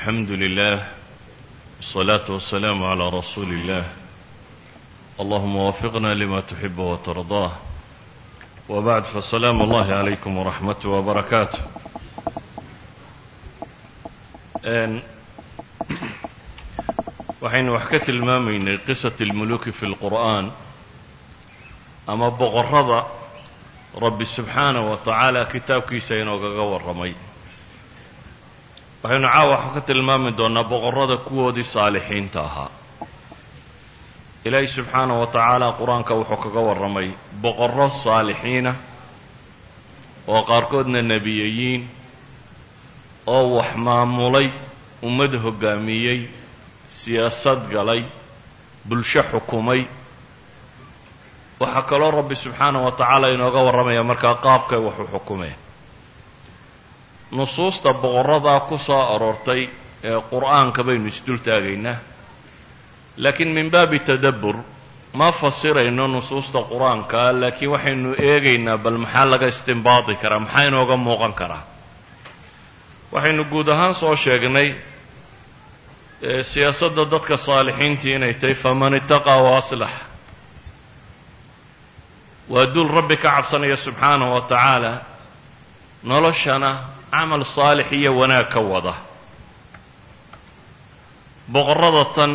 الحمد لله والصلاة والسلام على رسول الله اللهم وفقنا لما تحب وترضاه وبعد فالسلام الله عليكم ورحمته وبركاته waxaynu wax ka tilmaamaynay qisat اlmuluki fi اlqur'an ama boqorrada rabbi subxaanaه wa tacaala kitaabkiisa inoogaga warramay waxaynu caawa wax ka tilmaami doonnaa boqorrada kuwoodii saalixiinta ahaa ilaahay subxaanaه wa tacaala qur-aanka wuxuu kaga warramay boqorro saalixiina oo qaarkoodna nebiyayiin oo wax maamulay ummad hoggaamiyey siyaasad galay bulsho xukumay waxaa kaloo rabbi subxaanaه wa tacaala inooga warramaya markaa qaabkay waxu xukumeen nusuusta boqorradaa ku soo aroortay ee qur'aanka baynu isdul taagaynaa laakiin min baabi tadabbur ma fasirayno nusuusta qur-aanka laakiin waxaynu eegaynaa bal maxaa laga istimbaadi karaa maxaa inooga muuqan karaa waxaynu guud ahaan soo sheegnay siyaasadda dadka saalixiintii inay tahay faman itaqaa wa aslax waa dul rabbi ka cabsanaya subxaanahu wa tacaala noloshana camal saalix iyo wanaag ka wada boqorrada tan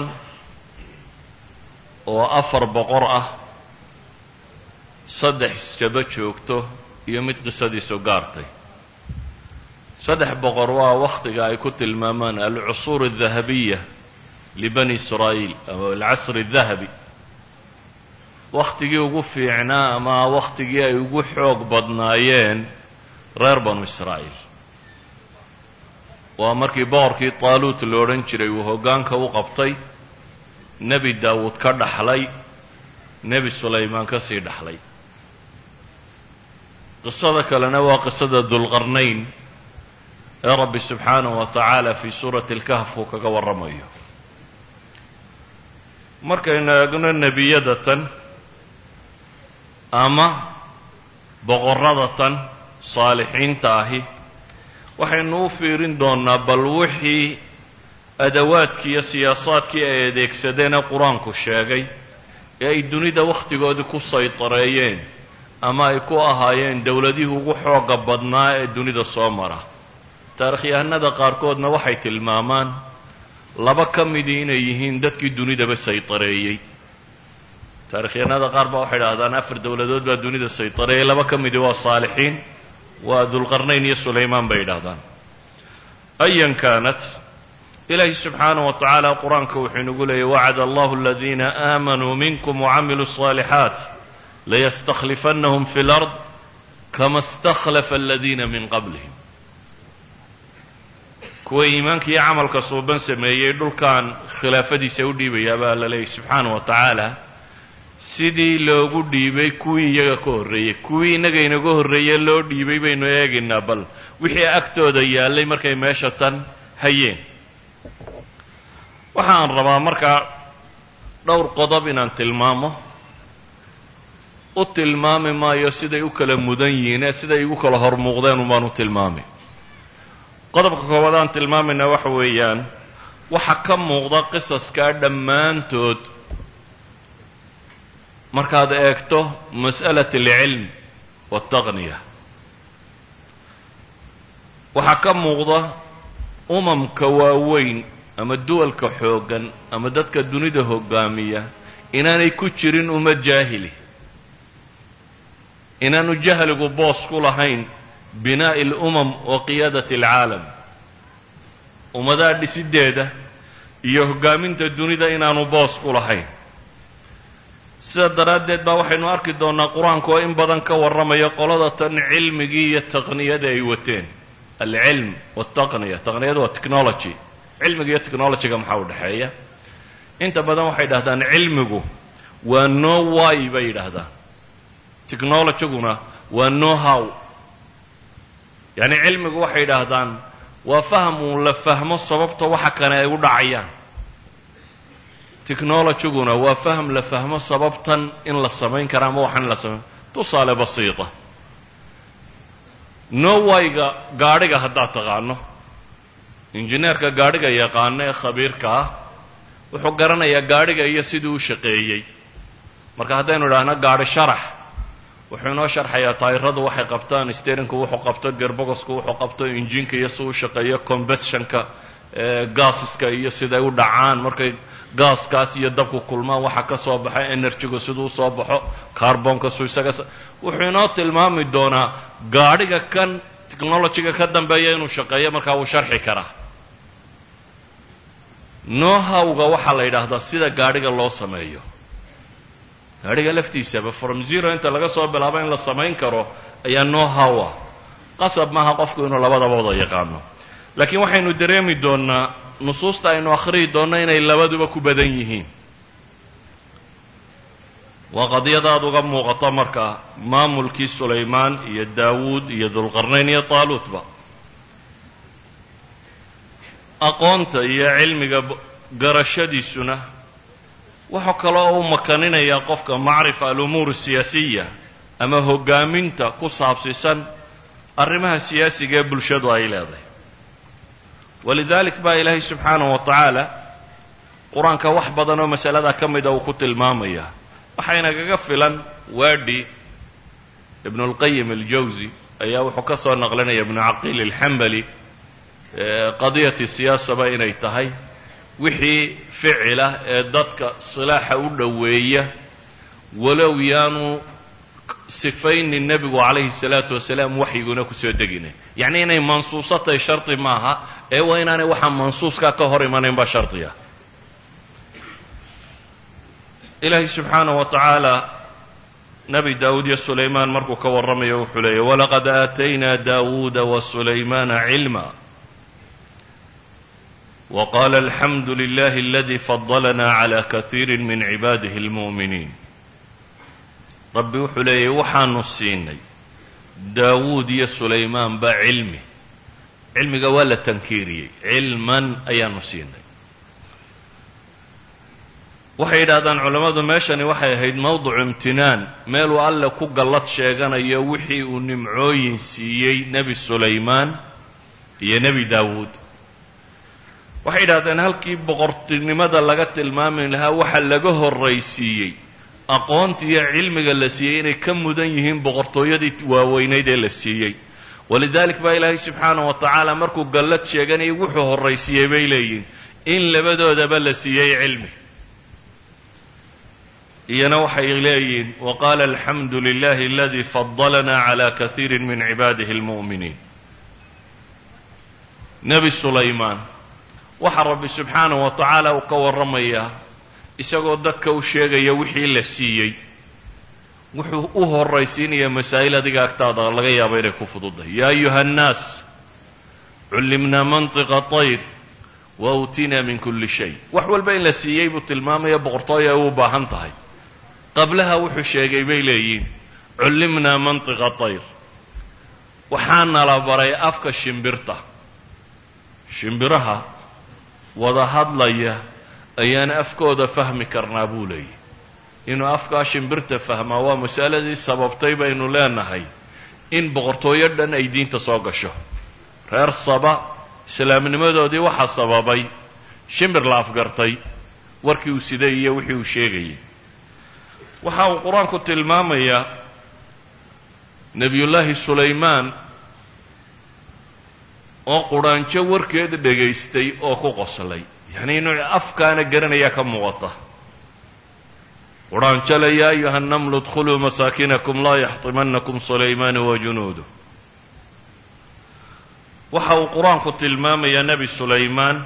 oo afar boqor ah saddex isjaba joogto iyo mid qisadiisu gaartay saddex boqor waa wakhtiga ay ku tilmaamaan alcusuur aldahabiya libani israa'iil ama alcasri aldahabi wakhtigii ugu fiicnaa ama wakhtigii ay ugu xoog badnaayeen reer banu israa'iil waa markii boqorkii taaluut lo odhan jiray uu hoggaanka u qabtay nebi daawuud ka dhaxlay nebi sulaymaan ka sii dhaxlay qisada kalena waa qisada dulqarnayn ee rabbi subxaanahu wa tacaala fii suurati alkahf uu kaga warramayo markaynu eegno nebiyada tan ama boqorrada tan saalixiinta ahi waxaynu u fiirin doonnaa bal wixii adawaadkii iyo siyaasaadkii ay adeegsadeen ee qur-aanku sheegay ee ay dunida wakhtigoodii ku saytareeyeen ama ay ku ahaayeen dowladihii ugu xoogga badnaa ee dunida soo mara taarikhyahanada qaarkoodna waxay tilmaamaan laba ka midii inay yihiin dadkii dunidaba saytareeyey taarikhyahanada qaar baa waxay idhahdaan afar dowladood baa dunida saytareeyey laba ka midii waa saalixiin waa dulqarnayn iyo sulaymaan bay yidhahdaan ayan kaanat ilaahi subxaanaه wa tacaala qur-aanka wuxuu inagu leeyay wacd allahu aladiina aamanuu minkum wacamiluu الصaalixaat layastakhlifannahum fi اlard kama اstakhlafa aladiina min qablihim kuwa iimaanka iyo camalka suuban sameeyey dhulkan khilaafadiisa u dhiibayaa baa la leeyay subxaanaه wa tacaala sidii loogu dhiibay kuwii iyaga ka horreeyey kuwii innaga inaga horreeye loo dhiibay baynu eegaynaa bal wixii agtooda yaallay markay meesha tan hayeen waxaan rabaa markaa dhowr qodob inaan tilmaamo u tilmaami maayo siday u kala mudan yihiin ee siday igu kala hor muuqdeen unbaan u tilmaami qodobka koowaad aan tilmaamayna waxa weeyaan waxa ka muuqda qisaskaa dhammaantood markaad eegto mas'alat alcilm waaltaqniya waxaa ka muuqda umamka waaweyn ama duwalka xooggan ama dadka dunida hoggaamiya inaanay ku jirin ummad jaahili inaanu jahligu boos ku lahayn binaa'i alumam wa qiyaadati alcaalam ummadaha dhisiddeeda iyo hoggaaminta dunida inaanu boos ku lahayn sida daraaddeed baa waxaynu arki doonnaa qur-aanku oo in badan ka warramaya qolada tan cilmigii iyo taqniyada ay wateen alcilm waltaqniya taqniyada waa technology cilmiga iyo technologyga maxaa u dhexeeya inta badan waxay dhahdaan cilmigu waa no wy bay yidhaahdaan technologyguna waa no how yacni cilmigu waxay yidhaahdaan waa faham uun la fahmo sababta waxa kane ay u dhacayaan technologyguna waa faham la fahmo sababtan in la samayn kara ama waxaan in la samayn tusaale basiita no wayga gaadhiga haddaad taqaano injineerka gaadhiga yaqaano ee khabiirka ah wuxuu garanayaa gaadhiga iyo siduu u shaqeeyey marka haddaynu idhaahno gaadhi sharax wuxuu inoo sharxayaa taayiradu waxay qabtaan sterinku wuxuu qabto gerbogosku wuxuu qabto injinka iyo si u shaqeeyo combustionka gaasiska iyo siday u dhacaan markay gaaskaas iyo dabku kulmaan waxa ka soo baxa energygu siduu usoo baxo carbonka su isaga wuxuu inoo tilmaami doonaa gaadhiga kan technologyga ka dambeeya inuu shaqeeyo markaa wuu sharxi karaa nohawga waxaa la yidhaahdaa sida gaadhiga loo sameeyo gaadhiga laftiisaba from zero inta laga soo bilaabo in la samayn karo ayaa nohow ah qasab maaha qofku inuu labadaba wada yaqaano laakiin waxaynu dareemi doonnaa nusuusta aynu akhriyi doonno inay labaduba ku badan yihiin waa qadiyada aada uga muuqato marka maamulkii sulaymaan iyo daawuud iyo dulqarnayn iyo taaluutba aqoonta iyo cilmiga garashadiisuna wuxuu kaloo u makaninayaa qofka macrifa alumuur asiyaasiya ama hoggaaminta ku saabsisan arrimaha siyaasiga ee bulshadu ay leedahay walidalik baa ilaahay subxaanahu wa tacaala qur-aanka wax badan oo masalada ka mida uu ku tilmaamaya waxaynagaga filan waadhi ibnu اlqayim aljawsi ayaa wuxuu ka soo naqlinaya ibnu caqiil alxambali qadiyati siyaasaba inay tahay wixii ficila ee dadka silaaxa u dhoweeya walow yaanu sifaynin nebigu calayhi الsalaatu wasalaam waxyiguna kusoo degina yacni inay mansuuso tahay shardi maaha ee waa inaanay waxaa mansuuskaa ka hor imanayn baa shardiga ilaahay subxaanaه wa tacaala nebi daawuud iyo sulaymaan markuu ka warramayo wuxuu leeyay walaqad aataynaa daawuuda wasulaymaana cilma waqaala alxamdu lilahi aladi fadalana cala kaiiri min cibaadihi اlmu'miniin rabbi wuxuu leeyahy waxaanu siinay daawuud iyo sulaymaan ba cilmi cilmiga waa la tankiiriyey cilman ayaanu siinay waxay yidhahdaan culammadu meeshani waxay ahayd mowdicu imtinaan meeluu alle ku gallad sheeganayo wixii uu nimcooyin siiyey nebi sulaymaan iyo nebi daawuud waxay yidhahdeen halkii boqortinimada laga tilmaami lahaa waxa laga horraysiiyey aqoonta iyo cilmiga la siiyey inay ka mudan yihiin boqortooyadii waaweynayd ee la siiyey walidalik baa ilaahay subxaanahu wa tacaala markuu gallad sheeganayay wuxuu horraysiiyey bay leeyihin in labadoodaba la siiyey cilmi iyana waxay leeyihiin waqaala alxamdu lilahi aladi fadalana cala kaiiri min cibaadihi اlmu'miniin nebi sulaymaan waxaa rabbi subxaanahu wa tacaala uu ka warramayaa isagoo dadka u sheegaya wixii la siiyey wuxuu u horraysiinayaa masaa'il adiga agtaada laga yaabo inay ku fududahay yaa ayuha annaas cullimnaa mantiqa tayr wa uutinaa min kulli shay wax walba in la siiyey buu tilmaamaya boqortooyo ay u baahan tahay qablaha wuxuu sheegay bay leeyihiin cullimnaa mantiqa tayr waxaana la baray afka shimbirta shimbiraha wada hadlaya ayaan afkooda fahmi karnaa buu leeyahy inuu afkaa shimbirta fahmaa waa masaladii sababtay baynu leenahay in boqortooyo dhan ay diinta soo gasho reer saba islaamnimadoodii waxaa sababay shimbir la afgartay warkii uu siday iyo wixii uu sheegayay waxa uu qur-aanku tilmaamayaa nebiyullaahi sulaymaan oo qudhaanjo warkeeda dhegaystay oo ku qoslay yacni inuu afkaana garanayaa ka muuqata qudhaanjo le yaa ayuha nnamlu idkhuluu masaakinakum laa yaxtimanakum sulaymaanu wa junuudu waxa uu qur-aanku tilmaamayaa nebi sulaymaan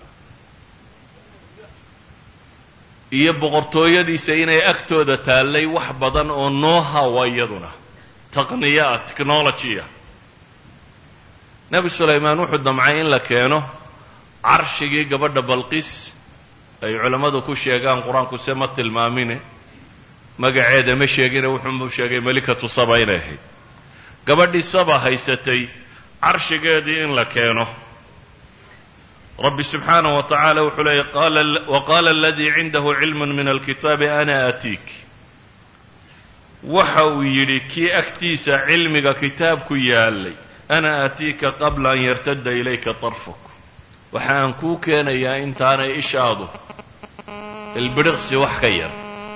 iyo boqortooyadiisa inay agtooda taallay wax badan oo noohawa iyaduna taqniya ah technology ah nebi sulaymaan wuxuu damcay in la keeno carshigii gabadha balqis ay culammadu ku sheegaan qur-aanku se ma tilmaamine magaceeda ma sheegine wuxuunbuu sheegay melikatu saba inay ahayd gabadhii saba haysatay carshigeedii in la keeno rabbi subxaanaه wa tacaala wuxuu leeyay waqaala aladii cindahu cilm min alkitaabi ana aatiik waxa uu yidhi kii agtiisa cilmiga kitaabku yaalay ana aatiika qabla an yartada ilayka طarfuk waxa aan kuu keenayaa intaanay ishaadu ilbidhiqsi wax ka yar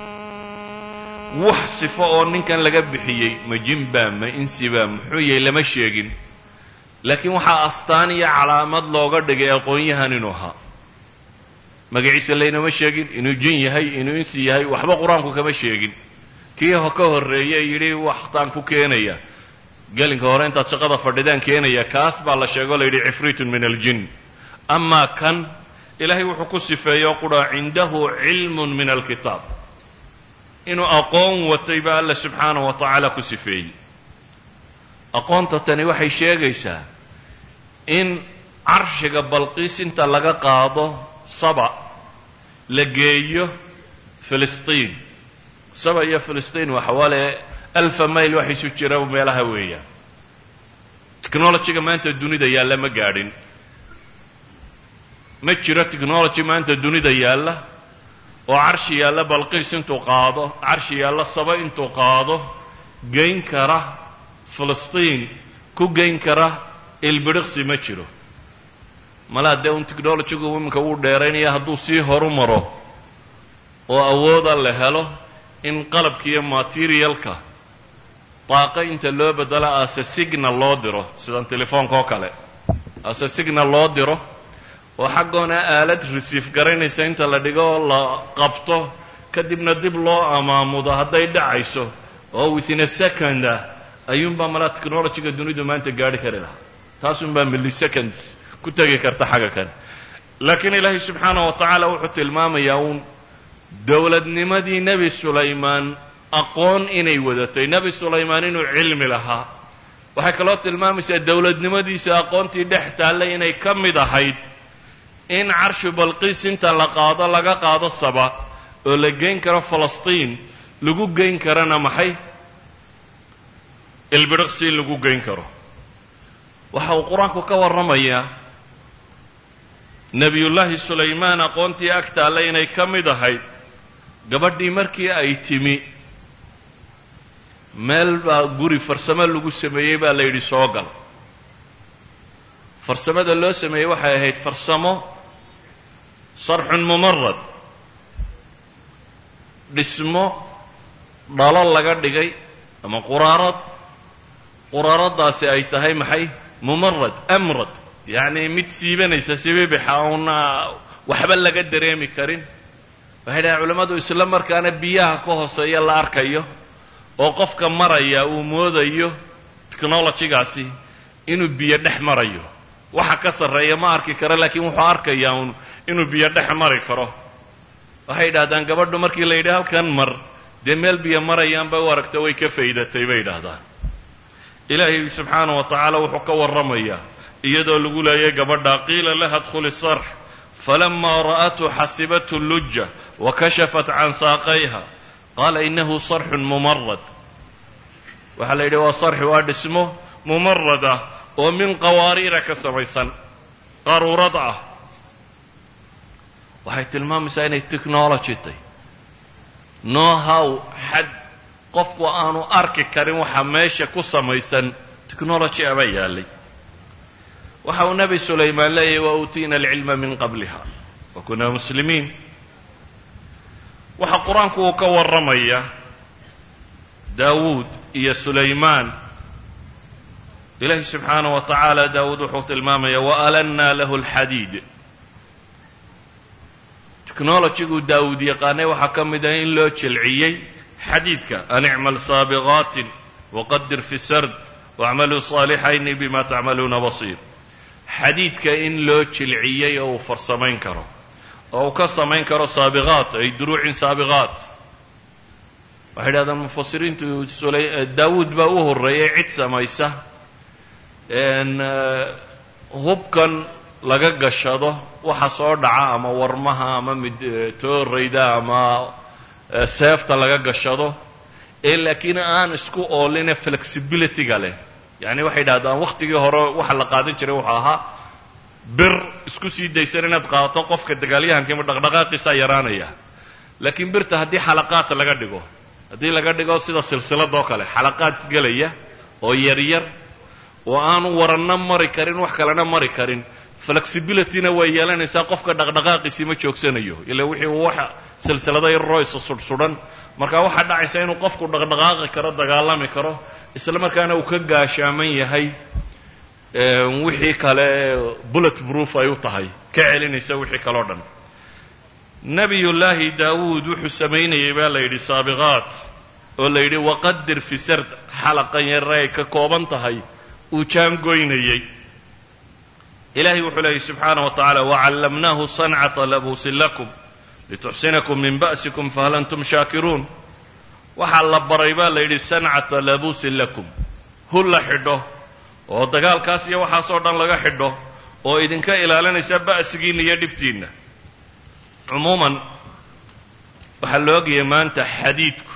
wax sifo oo ninkan laga bixiyey ma jinbaa ma insibaa muxuu yahay lama sheegin laakiin waxaa astaan iyo calaamad looga dhigay aqoon-yahan inuu ahaa magaciisa laynama sheegin inuu jin yahay inuu insi yahay waxba qur-aanku kama sheegin kii ka horreeye yidhi waxtaan ku keenaya gelinka hore intaad shaqada fadhidaan keenaya kaas baa la sheego la yidhi cifriitun min aljin amaa kan ilaahay wuxuu ku sifeeyo qura cindahu cilmun min alkitaab inuu aqoon watay baa alla subxaanahu wa tacaala ku sifeeyey aqoonta tani waxay sheegaysaa in carshiga balqiis inta laga qaado saba la geeyo filistiin saba iyo filistiin waa xawaale alfa mayl wax isu jira meelaha weeyaan technologyga maanta dunida yaalla ma gaadhin ma jiro technology maanta dunida yaalla oo carshi yaalla balqiis intuu qaado carshi yaalla saba intuu qaado geyn kara filistiin ku geyn kara ilbidhiqsi ma jiro malaa dee un technologygu iminka wuu dheeraynaya hadduu sii horu maro oo awooda la helo in qalabka iyo materialka daaqo inta loo bedelo ase signal loo diro sidan telefoonka oo kale ase signal loo diro oo xaggoona aalad resiif garaynaysa inta la dhigo la qabto kadibna dib loo amaamudo hadday dhacayso oo within a second ah ayuunbaa malaa technologyga dunidu maanta gaadhi kari lahaa taasunbaa milliseconds ku tegi karta xagga kale laakiin ilaahay subxaanah wa tacaala wuxuu tilmaamayaa uun dowladnimadii nebi sulaymaan aqoon inay wadatay nebi sulaymaan inuu cilmi lahaa waxay kaloo tilmaamaysaa dowladnimadiisa aqoontii dhex taallay inay ka mid ahayd in carshu balqiis inta la qaado laga qaado saba oo la geyn karo falastiin lagu geyn karana maxay ilbidhiqsi in lagu geyn karo waxa uu qur-aanku ka warramayaa nebiyullaahi sulaymaan aqoontii ag taallay inay ka mid ahayd gabadhii markii ay timi meel baa guri farsamo lagu sameeyey baa la yidhi soo gal farsamada loo sameeyey waxay ahayd farsamo sarxun mumarad dhismo dhalo laga dhigay ama quraarad quraaradaasi ay tahay maxay mumarad amrad yacni mid siibanaysa sibibixa uuna waxba laga dareemi karin waxay dhahaen culammadu isla markaana biyaha ka hooseeya la arkayo oo qofka maraya uu moodayo technologygaasi inuu biyo dhex marayo waxa ka sarreeya ma arki karo laakiin wuxuu arkayaa uun inuu biyo dhex mari karo waxay yidhahdaan gabadhu markii la yidhi halkan mar dee meel biyo marayaanba u aragto way ka faydatay bay yidhaahdaan ilaahay subxaana wa tacaala wuxuu ka warramayaa iyadoo lagu leeyay gabadha qiila laha dkhuli sarx falamaa ra'athu xasibathu luja wakashafat can saaqayha qaala inahu sarxun mumarad waxaa la yidhi waa sarxi waa dhismo mumarad ah oo min qawaariira ka samaysan qaruurad ah waxay tilmaamaysaa inay technology tay know how xad qofku aanu arki karin waxa meesha ku samaysan technology aba yaalay waxa uu nebi sulaymaan leeyahy wa uutiina alcilma min qabliha wa kunaa muslimiin waxa qur-aanku uu ka warramaya daawuud iyo sulaymaan ilaahi subxaanaه wa tacaala daawuud wuxuu tilmaamaya waalanna lahu اlxadiid technologyguu daawuud yaqaanay waxaa ka mid ah in loo jelciyey xadiidka an icmal saabiqaatin waqadir fi sard wacmaluu صaalixayni bima tacmaluuna basiir xadiidka in loo jilciyey oo uu farsamayn karo oo uu ka samayn karo saabiqaat ay duruucin saabiqaat waxay yidhahdaan mufasiriintu daawuud baa u horreeyay cid samaysa hubkan laga gashado waxa soo dhaca ama warmaha ama mid toorayda ama seefta laga gashado ee laakiin aan isku ooline flexibilityga leh yacni waxay yidhahdaan wakhtigii hore waxa la qaadan jiray wuxuu ahaa bir isku sii daysan inaad qaadato qofka dagaalyahankiima dhaqdhaqaaqiisaa yaraanaya laakiin birta haddii xalaqaad laga dhigo haddii laga dhigo sida silsiladoo kale xalaqaad isgelaya oo yaryar oo aanu waranna mari karin wax kalena mari karin flexibilityna way yeelanaysaa qofka dhaqdhaqaaqiisii ma joogsanayo ila wixii uu waxa silsilada yaroo isa sudhsudhan marka waxaa dhacaysa inuu qofku dhaqdhaqaaqi karo dagaalami karo isla markaana uu ka gaashaaman yahay wixii kale bullet proof ay u tahay ka celinaysa wixii kaleo dhan nebiyullaahi daawuud wuxuu samaynayay baa la yidhi saabiqaat oo la yidhi waqadir fi sard xalaqan yare ay ka kooban tahay uu jaangoynayey ilahay wuxuu leeyay subxaana wa tacaala wacallamnaahu sancata labuusin lakum lituxsinakum min ba'sikum fahal antum shaakiruun waxaa la baray baa la yidhi sancata labuusin lakum hul la xidho oo dagaalkaas iyo waxaasoo dhan laga xidho oo idinka ilaalinaysa ba'sigiinna iyo dhibtiinna cumuuman waxaa la ogayay maanta xadiidku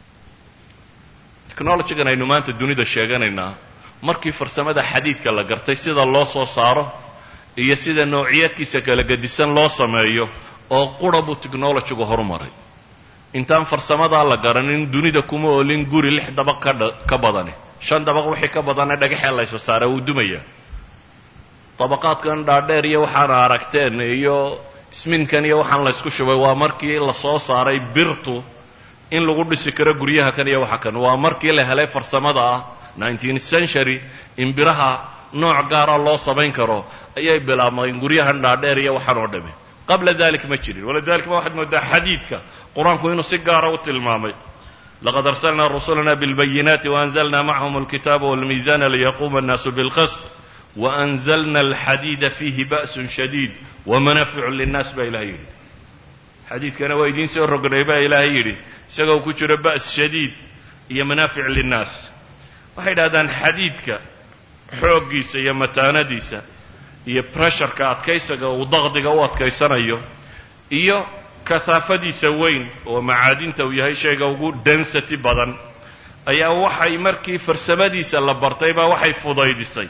technologigan aynu maanta dunida sheeganaynaa markii farsamada xadiidka la gartay sida loo soo saaro iyo sida noociyadkiisa kala gedisan loo sameeyo oo qura buu technologigu horumaray intaan farsamadaa la garanin dunida kuma olin guri lix dabaq kadha ka badani shan dabaq wixii ka badana dhagaxee laysa saara wuu dumaya dabaqaadkan dhaadheer iyo waxaana aragteen iyo isminkan iyo waxaan laysku shubay waa markii la soo saaray birtu in lagu dhisi karo guryaha kan iyo waxa kan waa markii la helay farsamada ah nineteenth century in biraha nooc gaara loo samayn karo ayay bilaabmeen guryahan dhaadheer iyo waxaan oo dhami qabla dalik ma jirin walidalika ma waxaad moodaa xadiidka qur-aanku inuu si gaara u tilmaamay laqad arsalna rusulana bilbayinaati waanzalna macahum alkitaaba walmiizana liyaquuma annaasu bilqist waanzalna alxadiida fiihi ba'sun shadiid wamanaficu linnaas baa ilahay yidhi xadiidkana waa idiin soo rognay baa ilaahay yidhi isagoo ku jiro ba's shadiid iyo manaafic linnaas waxay idhahdaan xadiidka xooggiisa iyo mataanadiisa iyo pressureka adkaysaga uu daqdiga u adkaysanayo iyo kahaafadiisa weyn oo macaadinta uu yahay shayga ugu density badan ayaa waxay markii farsamadiisa la bartay baa waxay fudaydisay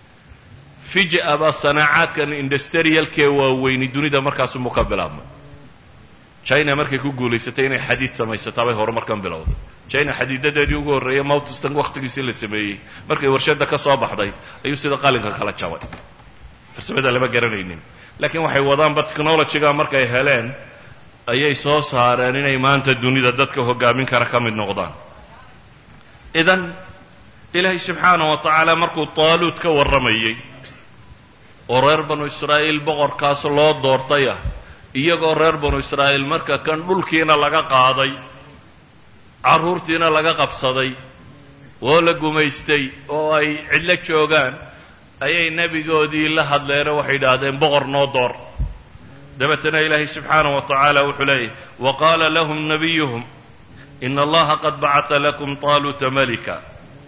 fija-ba sanaacaadkan industrialkee waaweyni dunida markaasumuu ka bilaabmay china markay ku guulaysatay inay xadiid samaysataa bay horumarkan bilowday china xadiidadeedii ugu horreeyay moutistan wakhtigiisii la sameeyey markay warshadda ka soo baxday ayuu sida qalinka kala jabay farsamada lama garanaynin laakiin waxay wadaanba technologyga markay heleen ayay soo saareen inay maanta dunida dadka hogaamin kara ka mid noqdaan idan ilaahay subxaanah wa tacaala markuu taaluud ka warramayey oo reer banu israa'iil boqorkaas loo doortay ah iyagoo reer banu israa'iil marka kan dhulkiina laga qaaday carruurtiina laga qabsaday oo la gumaystay oo ay cidlo joogaan ayay nebigoodii la hadleenoo waxay idhaahdeen boqor noo door dabeetana ilaahay subxaanah wa tacaala wuxuu leeyahy wa qaala lahum nabiyuhum ina allaha qad bacata lakum taaluuta malika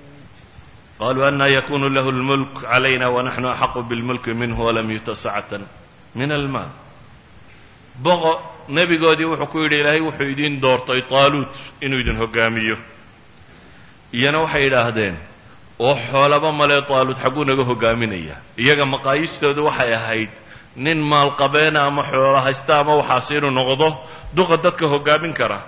qaluu ana yakunu lahu lmulk calayna wanaxnu axaqu bilmulki minhu walam yuta sacatan min almaal boqo nebigoodii wuxuu ku yidhi ilaahay wuxuu idiin doortay taaluut inuu idin hogaamiyo iyana waxay idhaahdeen oo xoolaba male taaluut xagguu naga hogaaminaya iyaga maqaayistoodu waxay ahayd nin maalqabeena ama xoolo haysta ama waxaasi inuu noqdo duqa dadka hogaamin kara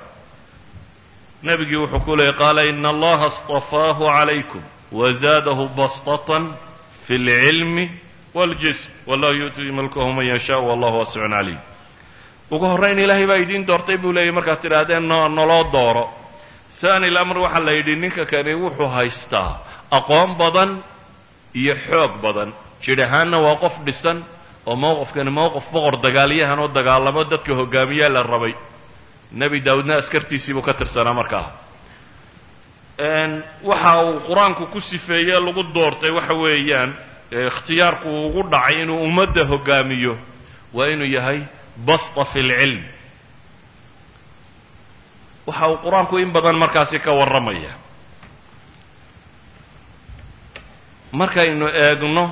nebigii wuxuu ku leeyay qaala ina allaha اstafaahu calaykum wazaadahu bastatan fi اlcilmi wاljism wallahu yu'tii mulkahu man yashaa wallahu waasicun calim ugu horrayn ilaahay baa idiin doortay buu leeyay markaad tidhaahdeen no naloo dooro haani lamr waxaa la yidhi ninka kani wuxuu haystaa aqoon badan iyo xoog badan jidh ahaanna waa qof dhisan oo mowqifkani mowqif boqor dagaalyahan oo dagaalamo dadka hogaamiyaa la rabay nebi daawudna askartiisii buu ka tirsanaa markaa waxa uu qur-aanku ku sifeeye lagu doortay waxa weeyaan ikhtiyaarku uu ugu dhacay inuu ummadda hogaamiyo waa inuu yahay basta fi lcilm waxa uu qur-aanku in badan markaasi ka warramaya markaynu eegno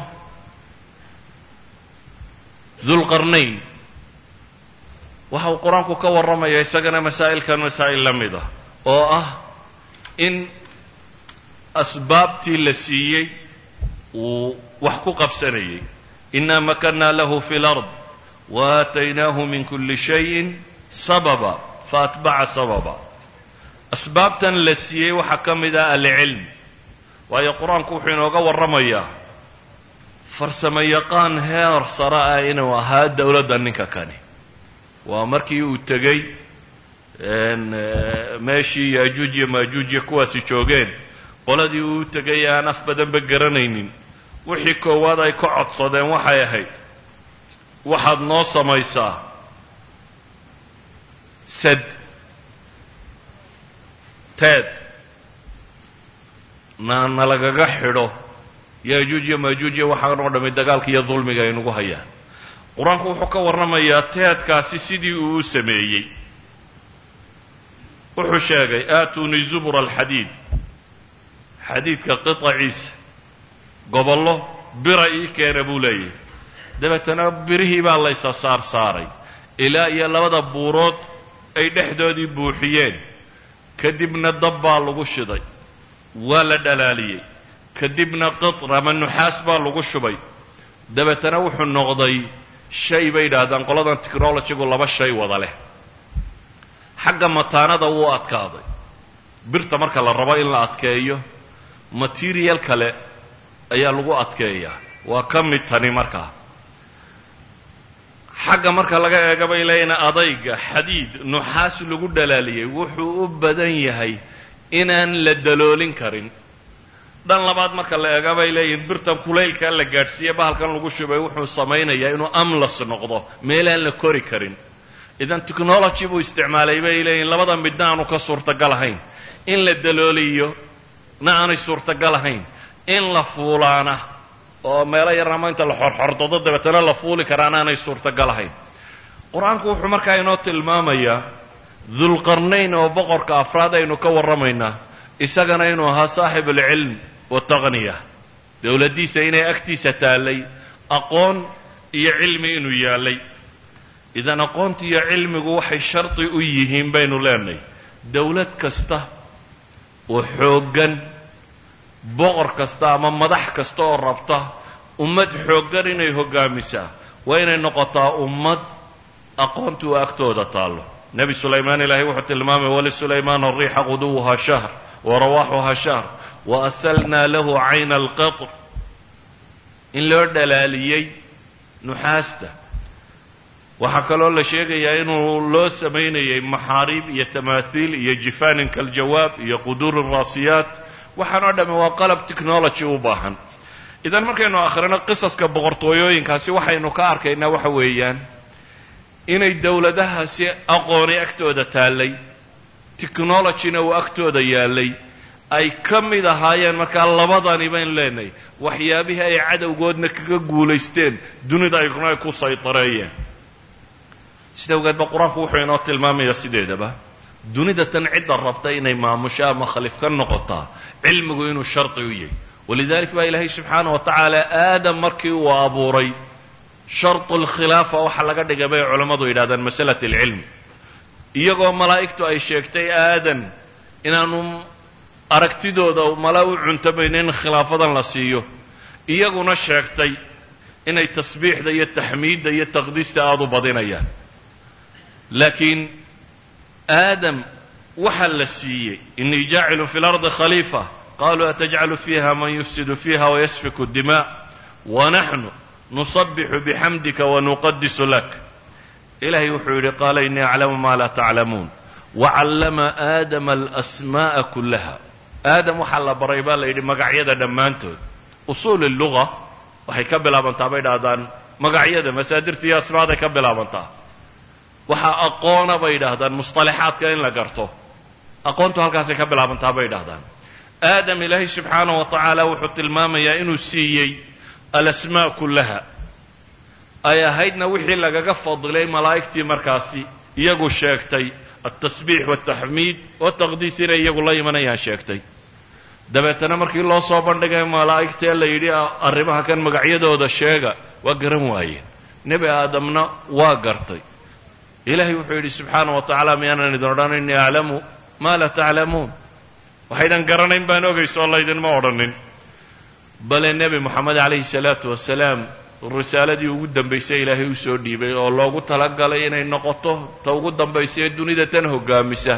dulqarnayn waxa uu qur-aanku ka warramaya isagana masaa'ilkan masaa'il la mid ah oo ah in asbaabtii la siiyey uu wax ku qabsanayay inaa makanna lahu fi lard waataynaahu min kuli shayin sababa faatbaca sababa asbaabtan la siiyey waxaa ka mid ah alcilm waayo qur-aanku wuxuu inooga warramayaa farsamo yaqaan heer sare ah inuu ahaa dowladda ninka kani waa markii uu tegey meeshii yaajuuj iyo maajuuj iyo kuwaasi joogeen qoladii uu tegay aan af badanba garanaynin wixii koowaad ay ka codsadeen waxay ahayd waxaad noo samaysaa sad teed na nalagaga xidho yaajuuj iyo maajuuj iyo waxaan oo dhammi dagaalka iyo dulmiga aynugu hayaan qur-aanku wuxuu ka warramayaa teedkaasi sidii uu u sameeyey wuxuu sheegay aatuunii zubura alxadiid xadiidka qitaciisa gobollo bira ii keena buu leeyahay dabeetana birihii baa laysa saar saaray ilaa iyo labada buurood ay dhexdoodii buuxiyeen kadibna dab baa lagu shiday waa la dhalaaliyey kadibna qitr ama nuxaas baa lagu shubay dabeetana wuxuu noqday shay bay yidhaahdaan qoladan technologygu laba shay wada leh xagga mataanada wuu adkaaday birta marka la rabo in la adkeeyo material kale ayaa lagu adkeeyaa waa ka mid tani markaa xagga marka laga eega bay leeyihin adayga xadiid nuxaas lagu dhalaaliyey wuxuu u badan yahay inaan la daloolin karin dhan labaad marka la eega bay leeyihin birtan kulaylkaa la gaadhsiiye bahalkan lagu shubay wuxuu samaynayaa inuu amlas noqdo meelaan la kori karin idan technology buu isticmaalay bay leeyihin labada midna aanu ka suurtagal ahayn in la dalooliyo na aanay suurtagal ahayn in la fuulaana oo meelo yarama inta la xorxordado dabeetana la fuuli karaan aanay suurtagal ahayn qur-aanku wuxuu markaa inoo tilmaamayaa dulqarnayn oo boqorka afraad aynu ka warramaynaa isagana inuu ahaa saaxib alcilm wataqniya dowladdiisa inay agtiisa taallay aqoon iyo cilmi inuu yaallay idan aqoonta iyo cilmigu waxay shardi u yihiin baynu leenahay dowlad kasta oo xooggan boqor kasta ama madax kasta oo rabta ummad xooggan inay hoggaamisaa waa inay noqotaa ummad aqoontu agtooda taallo nebi sulaymaan ilaahay wuxuu tilmaamay wlisulaymaan ariixa quduwuha shahr warawaaxuha shahr waasalnaa lahu cayna alqatr in loo dhalaaliyey nuxaasta waxaa kaloo la sheegayaa inuu loo samaynayay maxaariib iyo tamaathiil iyo jifaanin kaljawaab iyo quduuri raasiyaat waxaan oo dhamme waa qalab technology u baahan idan markaynu akhrino qisaska boqortooyooyinkaasi waxaynu ka arkaynaa waxa weeyaan inay dowladahaasi aqooni agtooda taallay technologyna uu agtooda yaallay ay ka mid ahaayeen markaa labadani baynu leenahay waxyaabihii ay cadowgoodna kaga guulaysteen dunida aykuna ay ku saytareeyeen sida awgeed ba qur-aanku wuxuu inoo tilmaamayaa sideedaba dunida tan cidda rabta inay maamusho ama khalif ka noqotaa cilmigu inuu shardi u yahay walidalik baa ilaahay subxaana wa tacaala aadam markii uu abuuray shartu lkhilaafa waxaa laga dhigay bay culammadu yidhahdaan masalat alcilmi iyagoo malaa'igtu ay sheegtay aadan inaanu aragtidooda mala u cuntamayno in khilaafadan la siiyo iyaguna sheegtay inay tasbiixda iyo taxmiidda iyo taqdiista aada u badinayaan laakiin aadam waxaa la siiyey inii jaacilu fi lardi khaliifa qaluu atajcalu fiiha man yufsidu fiiha wayasfiku dima wanaxnu nusabixu bixamdika wanuqadisu lak ilahay wuxuu yidhi qaala inii aclamu maa laa taclamuun wacallama aadama alasma'a kullaha aadam waxaa la baray baa la yidhi magacyada dhammaantood usuul luga waxay ka bilaabantaa bay dhahdaan magacyada masaadirta iyo asmaaday ka bilaabantaa waxaa aqoona bay yidhaahdaan musطalaxaadka in la garto aqoontu halkaasay ka bilaabantaa bay yidhahdaan aadam ilaahay subxaana wa tacaala wuxuu tilmaamayaa inuu siiyey alasmaa kullaha ay ahaydna wixii lagaga fadilay malaa'igtii markaasi iyagu sheegtay altasbiix wataxmiid wataqdiis inay iyagu la imanayaan sheegtay dabeetana markii loo soo bandhigay malaa'igtee la yidhi arrimaha kan magacyadooda sheega waa garan waayeen nebi aadamna waa gartay ilaahay wuxuu yidhi subxaana wa tacaala miyaanan idin odhan innii aclamu maa laa taclamuun waxaydan garanayn baan ogayso oo laydinma odhanin bale nebi moxamed calayhi salaatu wasalaam risaaladii ugu dambaysay ilaahay u soo dhiibay oo loogu talagalay inay noqoto ta ugu dambaysa ee dunida tan hoggaamisa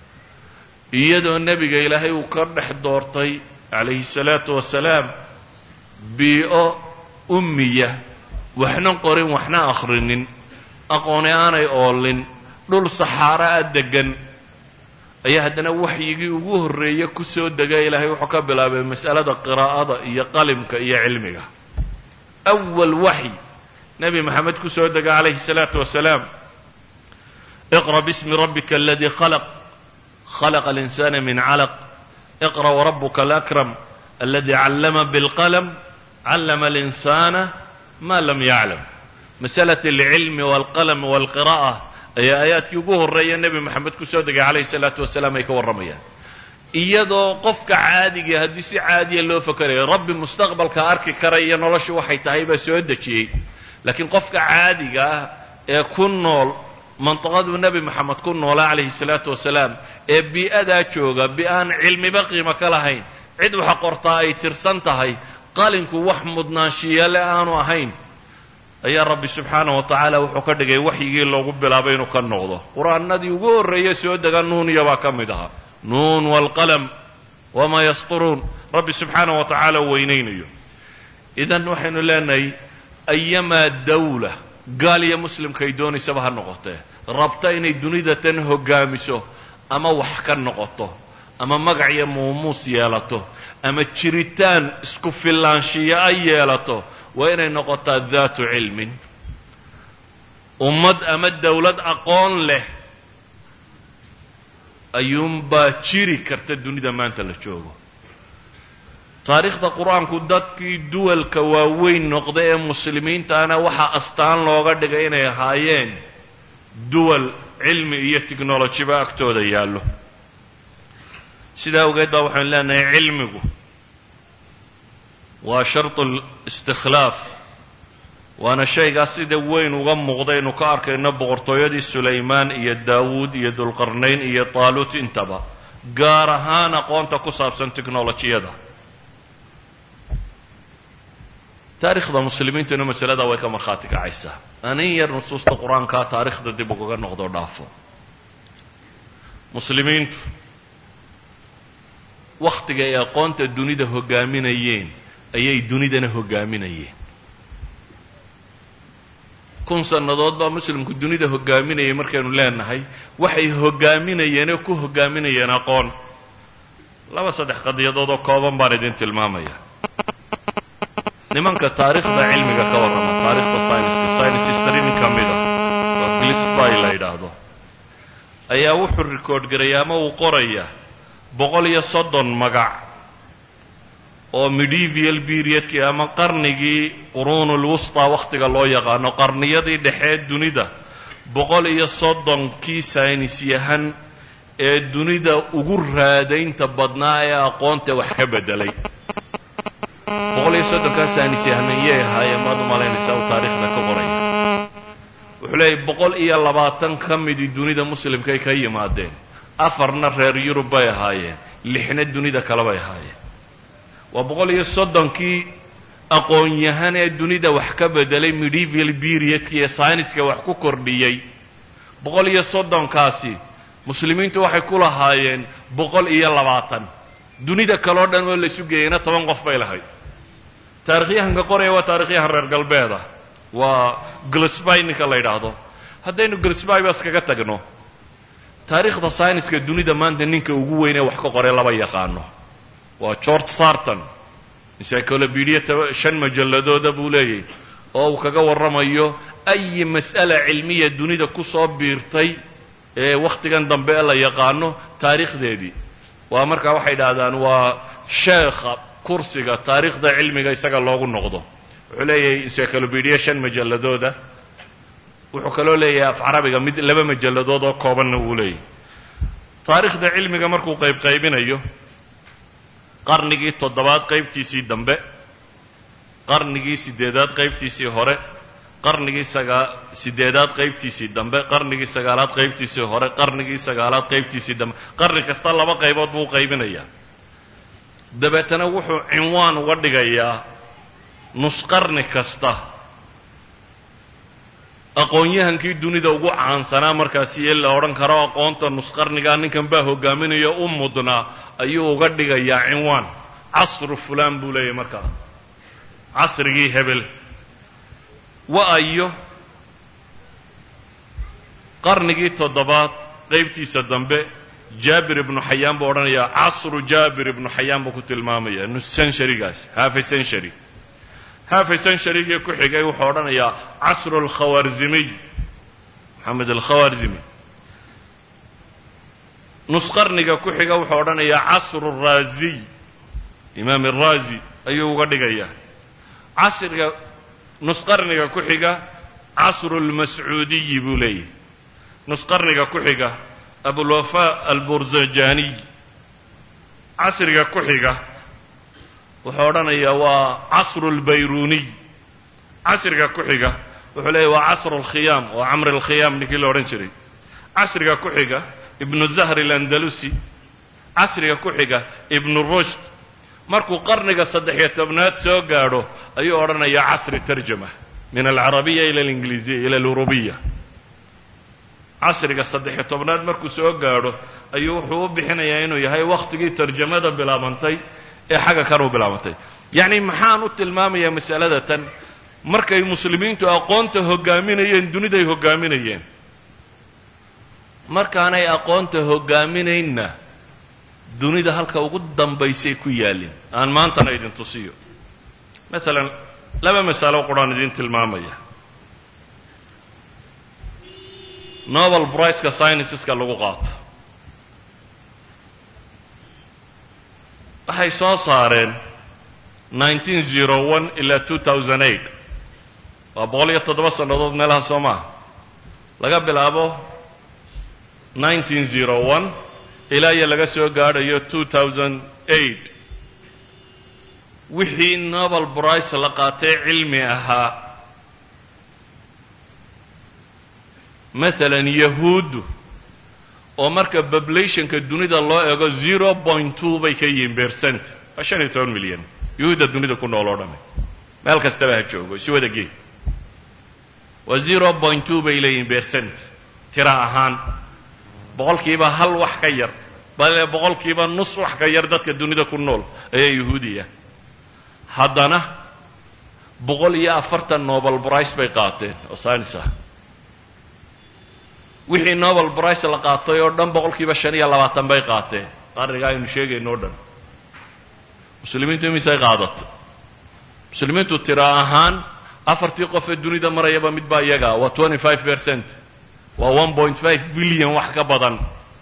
iyadoo nebiga ilaahay uu ka dhex doortay calayhi salaatu wasalaam bii-o ummiya waxna qorin waxna akhrinin aqooni aanay oolin dhul saxaara a deggan ayaa haddana waxyigii ugu horreeye ku soo dega ilaahay wuxuu ka bilaabay mas'alada qiraa'ada iyo qalimka iyo cilmiga awal waxy nebi maxamed ku soo dega calayhi الsalaatu wasalaam iqra bismi rabbika aladii khalaq khalaqa alinsana min calaq iqra warabuka alakram aladi callama bilqalm callama alinsana ma lam yaclam masalat alcilmi walqalm walqira'a ayaa aayaadkii ugu horreeya nebi moxamed ku soo degay calayhi salaatu wasalaam ay ka warramayaan iyadoo qofka caadiga haddii si caadiya loo fakerayo rabbi mustaqbalka arki karaya noloshu waxay tahay baa soo dejiyey laakiin qofka caadiga ah ee ku nool mantiqaduu nebi moxamed ku noolaa calayhi salaatu wasalaam ee bii-adaa jooga bi-aan cilmiba qiimo ka lahayn cid waxa qortaa ay tirsan tahay qalinku wax mudnaanshiyale aanu ahayn ayaa rabbi subxaanah wa tacaala wuxuu ka dhigay waxyigii loogu bilaabay inuu ka noqdo qur-aanadii ugu horreeye soo dega nuuniya baa ka mid ahaa nuun waalqalam wamaa yasturuun rabbi subxaanah wa tacaala u weynaynayo idan waxaynu leenahay ayamaa dawla gaal iyo muslimkaay doonaysaba ha noqotee rabta inay dunida tan hoggaamiso ama wax ka noqoto ama magac iyo muumuus yeelato ama jiritaan isku fillaanshiyo ay yeelato waa inay noqotaa daatu cilmin ummad ama dawlad aqoon leh ayuunbaa jiri karta dunida maanta la joogo taariikhda qur-aanku dadkii duwalka waaweyn noqda ee muslimiintaana waxaa astaan looga dhigay inay ahaayeen duwal cilmi iyo technolojiba agtooda yaallo sidaa awgeed baa waxaynu leenahay cilmigu waa shartu listikhlaaf waana shaygaas sida weyn uga muuqda aynu ka arkayno boqortooyadii sulaymaan iyo daawuud iyo dulqarnayn iyo taaluut intaba gaar ahaan aqoonta ku saabsan technolojiyada taarikhda muslimiintuna masalada way ka markhaati kacaysaa anin yar nusuusta qur-aankaa taarikhda dib ugaga noqdo dhaafo muslimiintu wakhtiga ay aqoonta dunida hoggaaminayeen ayay dunidana hoggaaminayeen kun sannadood baa muslimku dunida hoggaaminayay markaynu leenahay waxay hoggaaminayeen oo ku hoggaaminayeen aqoon laba saddex qadiyadood oo kooban baan idin tilmaamaya nimanka taariikhda cilmiga ka warrama taarikhda syniska science history nin ka mida oo glisby la yidhaahdo ayaa wuxuu record garaya ama uu qoraya boqol iyo soddon magac oo medieval periodkii ama qarnigii quruunul wusta wakhtiga loo yaqaano qarniyadii dhexee dunida boqol iyo soddonkii saynis yahan ee dunida ugu raadaynta badnaa ee aqoonta wax ka beddelay boqol iyo soddonkaa saynis yahanayay ahaayeen maad umalaynaysaa uu taariikhda ka qoraya wuxuu leeyahy boqol iyo labaatan ka midii dunida muslimkay ka yimaadeen afarna reer yurub bay ahaayeen lixna dunida kale bay ahaayeen waa boqol iyo soddonkii aqoon-yahan ee dunida wax ka bedelay medieval periodki ee syniska wax ku kordhiyey boqol iyo soddonkaasi muslimiintu waxay ku lahaayeen boqol iyo labaatan dunida kaleo dhan oo laysu geeyeyna toban qof bay lahayd taarikhyahanka qoraya waa taarikhyahan reer galbeeda waa glisby ninka la yidhaahdo haddaynu glisby ba iskaga tagno taariikhda syniska dunida maanta ninka ugu weyn ee wax ka qoray laba yaqaano waa george sarton encyclopedia shan majalladooda buu leeyahy oo uu kaga warramayo ayi mas'ala cilmiya dunida ku soo biirtay ee wakhtigan dambe ee la yaqaano taariikhdeedii waa markaa waxay idhaahdaan waa sheekha kursiga taariikhda cilmiga isaga loogu noqdo wuxuu leeyahay encyclopedia shan majalladooda wuxuu kaloo leeyahay af carabiga mid laba majalladood oo koobanna wuu leeyahay taariikhda cilmiga markuu qayb qaybinayo qarnigii toddobaad qaybtiisii dambe qarnigii siddeedaad qaybtiisii hore qarnigii sagaa siddeedaad qaybtiisii dambe qarnigii sagaalaad qaybtiisii hore qarnigii sagaalaad qaybtiisii dambe qarni kasta laba qaybood buu qaybinayaa dabeetana wuxuu cinwaan uga dhigayaa nusqarni kasta aqoon-yahankii dunida ugu caansanaa markaasi ee la odhan karo aqoonta nusqarnigaa ninkan baa hogaaminaya u mudnaa ayuu uga dhigayaa cinwaan casru fulaan buu leeyahy markaa casrigii hebel wa-ayo qarnigii toddobaad qaybtiisa dambe jaabir ibnu xayaan buu odhanayaa casru jaabir ibnu xayaan buu ku tilmaamaya centurygaas halfy century halfy centurygii ku xigay wuxuu odhanayaa casru alkhawarzimiy moxamed alkhawarzimi nus qarniga ku xiga wuxuu odhanayaa casru raaziy imaam araazi ayuu uga dhigayaa casriga nus qarniga ku xiga casru lmascuudiyi buu leeyahy nus qarniga ku xiga abulwafa alburzajaniy casriga ku xiga wuxuu odhanayaa waa casru lbayruniy casriga ku xiga wuxuu leeyahy waa casru alkhiyaam waa camr alkhiyaam ninkii la odhan jiray casriga ku xiga ibnu zahr alandalusi casriga ku xiga ibnu rushd markuu qarniga saddex-iyo tobnaad soo gaadho ayuu odhanayaa casri tarjama min alcarabiya ila alingiliisiya ila alurubiya casriga saddex-iyo tobnaad markuu soo gaadho ayuu wuxuu u bixinayaa inuu yahay wakhtigii tarjamada bilaabantay ee xagga kan u bilaabantay yacni maxaan u tilmaamayaa masalada tan markay muslimiintu aqoonta hoggaaminayeen duniday hoggaaminayeen markaanay aqoonta hoggaaminaynna dunida halka ugu dambaysay ku yaalin aan maantana idin tusiyo maalan laba masalo quraan idin tilmaamaya nobel briceka scienceska lagu qaato waxay soo saareen nineteen zero one ilaa two thousand eight waa boqol iyo toddoba sannadood meelaha soo maaha laga bilaabo nineteen zero one ilaa iyo laga soo gaadhayo two thousand eight wixii nobel brice la qaatay cilmi ahaa maalan yahuuddu oo marka populationka dunida loo eego zero point two bay ka yihiin percent waa shan iyo toban milyan yahuudda dunida ku nool oo dhami meel kastaba ha joogo isu wada gee waa zero point two bay leeyihiin percent tira ahaan boqolkiiba hal wax ka yar bale boqolkiiba nus wax ka yar dadka dunida ku nool ayaa yahuudiya haddana boqol iyo afartan nobel brice bay qaateen oo science ah wixii nobel brice la qaatay oo dhan boqolkiiba shan iyo labaatan bay qaateen qarniga aynu sheegayno o dhan muslimiintu imisay qaadatay muslimiintu tira ahaan afartii qof ee dunida marayaba mid baa iyaga waa twenty five percent waa one point five billion wax ka badan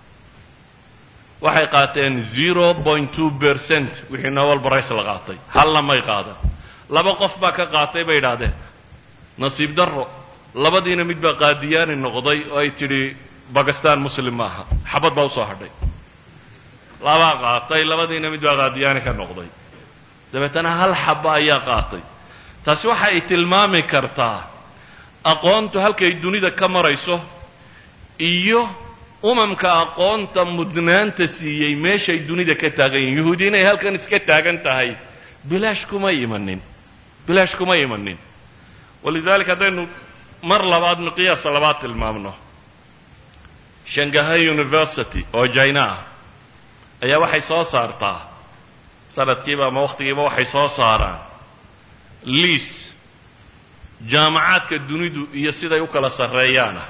waxay qaateen zero point two percent wixii nobel brice la qaatay halla may qaadan laba qof baa ka qaatay bay idhaahdeen nasiib darro labadiina mid baa qaadiyaani noqday oo ay tidhi bakistan muslim maaha xabad baa usoo hadhay labaa qaatay labadiina mid baa qaadiyaani ka noqday dabeetana hal xaba ayaa qaatay taasi waxa ay tilmaami kartaa aqoontu halkay dunida ka marayso iyo umamka aqoonta mudnaanta siiyey meeshay dunida ka taagan yihin yahuudi inay halkan iska taagan tahay bilaash kuma imanin bilaash kuma imanin walidaalika haddaynu mar labaad miqyaasa labaad tilmaamno shangahay university oo jina ah ayaa waxay soo saartaa sanadkiiba ama wakhtigiiba waxay soo saaraan liis jaamacaadka dunidu iyo siday u kala sarreeyaana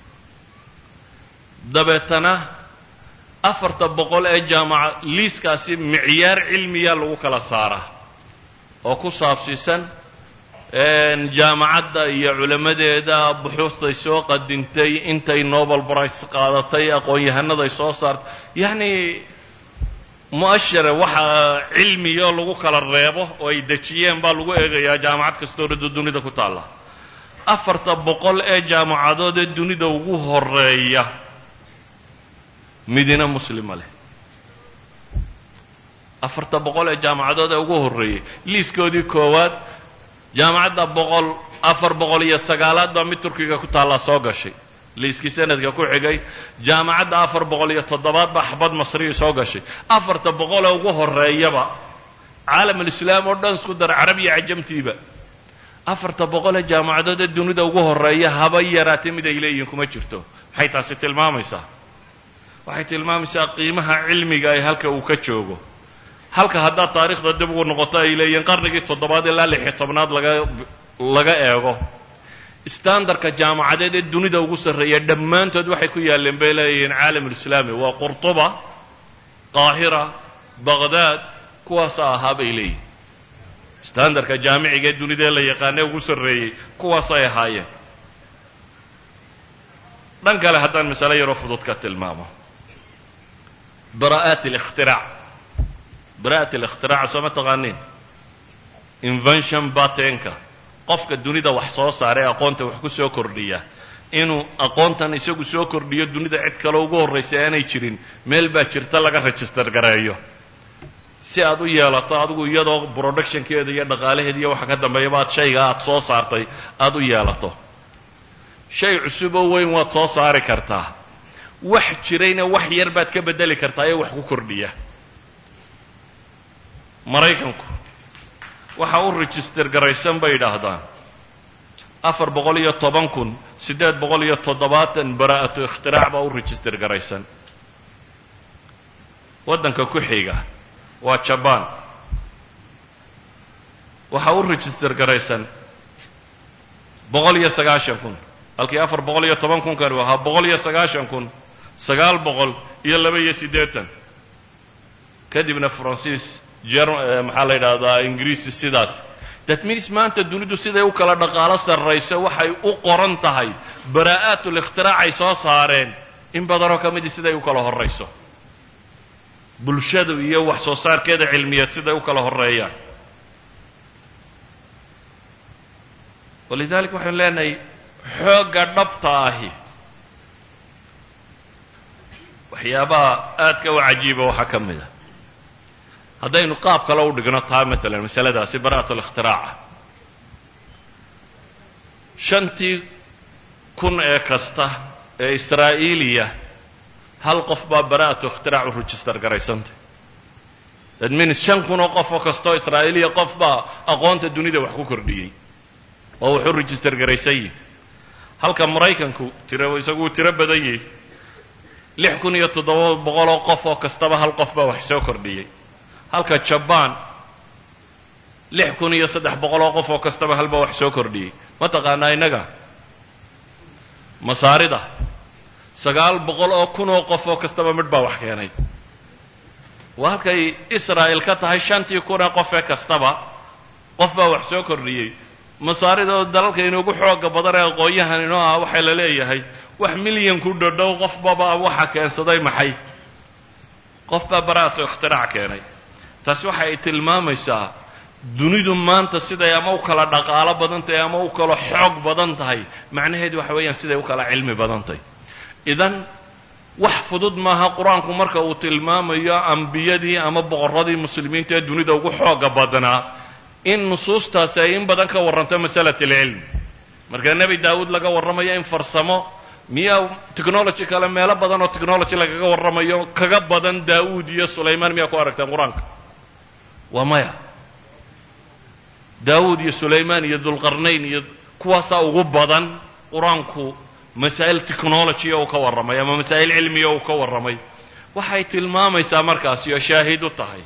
dabeetana afarta boqol ee jaamaca liiskaasi micyaar cilmiya lagu kala saaraa oo ku saabsiisan jaamacadda iyo culammadeeda buxuustay soo qadintay intay nobel brice qaadatay aqoon-yahanaday soo saartay yacni mu'ashara waxa cilmiyo lagu kala reebo oo ay dejiyeen baa lagu eegayaa jaamacad kastoo rida dunida ku taalla afarta boqol ee jaamacadood ee dunida ugu horeeya midina muslima leh afarta boqol ee jaamacadood ee ugu horreeyey liiskoodii koowaad jaamacadda boqol afar boqol iyo sagaalaad baa mid turkiga ku taallaa soo gashay liiskii sanadka ku xigay jaamacadda afar boqol iyo toddobaad baa xabad masriyi soo gashay afarta boqol ee ugu horeeyaba caalamulislaam oo dhan isku dar carabiya cajamtiiba afarta boqol ee jaamacadood ee dunida ugu horeeya haba yaraatay mid ay leeyihiin kuma jirto maxay taasi tilmaamaysaa waxay tilmaamaysaa qiimaha cilmiga ee halka uu ka joogo halka haddaad taariikhda dib ugu noqoto ay leeyihiin qarnigii toddobaad ilaa lix iyo tobnaad laga laga eego standardka jaamacadeed ee dunida ugu sarreeya dhammaantood waxay ku yaalleen bay leeyihiin caalamulislaami waa qurtuba qaahira baqdaad kuwaasa ahaa bay leeyihin standardka jaamiciga ee dunida ee la yaqaanee ugu sarreeyey kuwaasay ahaayeen dhan kale haddaan masale yaroo fudud ka tilmaamo bara'aat اlاkhtiraac bara'at اlاkhtiraac soo ma taqaaniin invention batenka qofka dunida wax soo saaree aqoonta wax ku soo kordhiya inuu aqoontan isagu soo kordhiyo dunida cid kale ugu horraysa aanay jirin meel baa jirta laga register gareeyo si aad u yeelato adigu iyadoo productionkeeda iyo dhaqaalaheeda iyo waxa ka dambeeyaba aad shayga aad soo saartay aada u yeelato shay cusuboo weyn waad soo saari kartaa wax jirayna wax yar baad ka beddeli kartaa ee wax ku kordhiya maraykanku waxa u register garaysan bay yidhaahdaan afar boqol iyo toban kun siddeed boqol iyo toddobaatan bara'atu ikhtirac baa u register garaysan waddanka ku xiga waa jabaan waxaa u register garaysan boqol iyo sagaashan kun halkii afar boqol iyo toban kunkani ahaa boqol iyo sagaashan kun sagaal boqol iyo laba iyo siddeetan kadibna faransiis jer maxaa la yidhaahdaa ingiriisi sidaas that means maanta dunidu siday u kala dhaqaalo sarrayso waxay u qoran tahay baraa'aatul ikhtiraacay soo saareen in badanoo ka midii siday u kala horrayso bulshadu iyo wax soo saarkeeda cilmiyeed siday u kala horreeyaan walidalik waxaynu leenahay xoogga dhabta ahi waxyaabaha aadka u cajiiba waxaa ka mid a haddaynu qaab kale u dhigno taa maalan masaladaasi bara'at اlاkhtiraaca shantii kun ee kasta ee israa'iiliya hal qof baa bara'atu ikhtirac u register garaysantay that means shan kun oo qof oo kastoo israa'iiliya qof baa aqoonta dunida wax ku kordhiyey oo wuxuu register garaysan yihi halka maraykanku tiro isagu uu tiro badan yahy lix kun iyo toddoba boqoloo qof oo kastaba hal qof baa wax soo kordhiyey halka jabaan lix kun iyo saddex boqol oo qof oo kastaba halba wax soo kordhiyey ma taqaanaa innaga masaarida sagaal boqol oo kun oo qof oo kastaba midh baa wax keenay waa halkay israa'il ka tahay shantii kun ee qof ee kastaba qof baa wax soo kordhiyey masaarida oo dalalka inugu xooga badan ee aqoon-yahan inoo ah waxaa la leeyahay wax milyan ku dhodhow qofbaba waxa keensaday maxay qof baa bara'atu ikhtirac keenay taasi waxa ay tilmaamaysaa dunidu maanta siday ama u kala dhaqaalo badan tahay ama u kala xoog badan tahay macnaheedu waxa weeyaan siday u kala cilmi badan tahay idan wax fudud maaha qur-aanku marka uu tilmaamayo ambiyadii ama boqorradii muslimiinta ee dunida ugu xooga badnaa in nusuustaasi ay in badan ka warranto masalat alcilm marka nebi daawuud laga warramayo in farsamo miyaa technology kale meelo badan oo technology lagaga warramayo kaga badan daawuud iyo sulaymaan miyaa ku aragteen qur-aanka waa maya daawuud iyo sulaymaan iyo dulqarnayn iyo kuwaasaa ugu badan qur-aanku masaa'il technology uu ka warramay ama masaa'il cilmiya uu ka warramay waxay tilmaamaysaa markaasi oo shaahid u tahay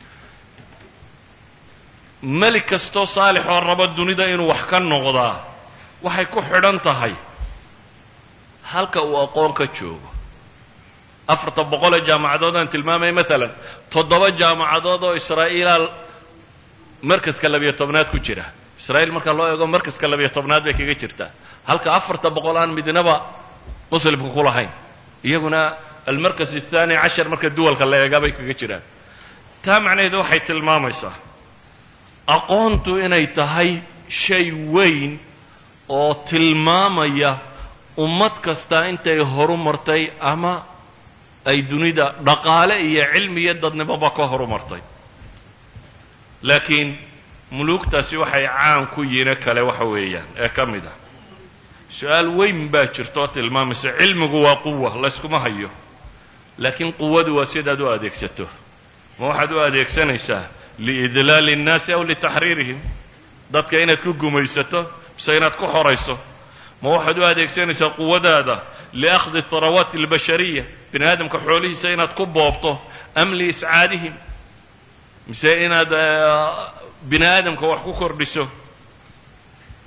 melig kastoo saalix oo rabo dunida inuu wax ka noqdaa waxay ku xidhan tahay halka uu aqoon ka joogo afarta boqol ee jaamacadood aan tilmaamaya maalan toddoba jaamacadood oo israa'iilaa markaska labiyo tobnaad ku jira israa'iil marka loo eego markaska labiyo tobnaad bay kaga jirtaa halka afarta boqol aan midnaba muslimka ku lahayn iyaguna almarkas athani cashar marka duwalka la eega bay kaga jiraan taa macnaheedu waxay tilmaamaysaa aqoontu inay tahay shay weyn oo tilmaamaya ummad kasta intay horu martay ama ay dunida dhaqaale iyo cilmi iyo dadnimoba ka horu martay laakiin muluugtaasi waxay caan ku yihiine kale waxa weeyaan ee ka mid ah su-aal weyn baa jirta oo tilmaamaysa cilmigu waa quwa layskuma hayo laakiin quwadu waa sidaad u adeegsato ma waxaad u adeegsanaysaa liidlaali الnaasi aw litaxriirihim dadka inaad ku gumaysato mise inaad ku xorayso ma waxaad u adeegsanaysaa quwadaada liakhdi harawaati اlbashariya bini aadamka xoolihiisa inaad ku boobto am liiscaadihim mise inaad bini aadamka wax ku kordhiso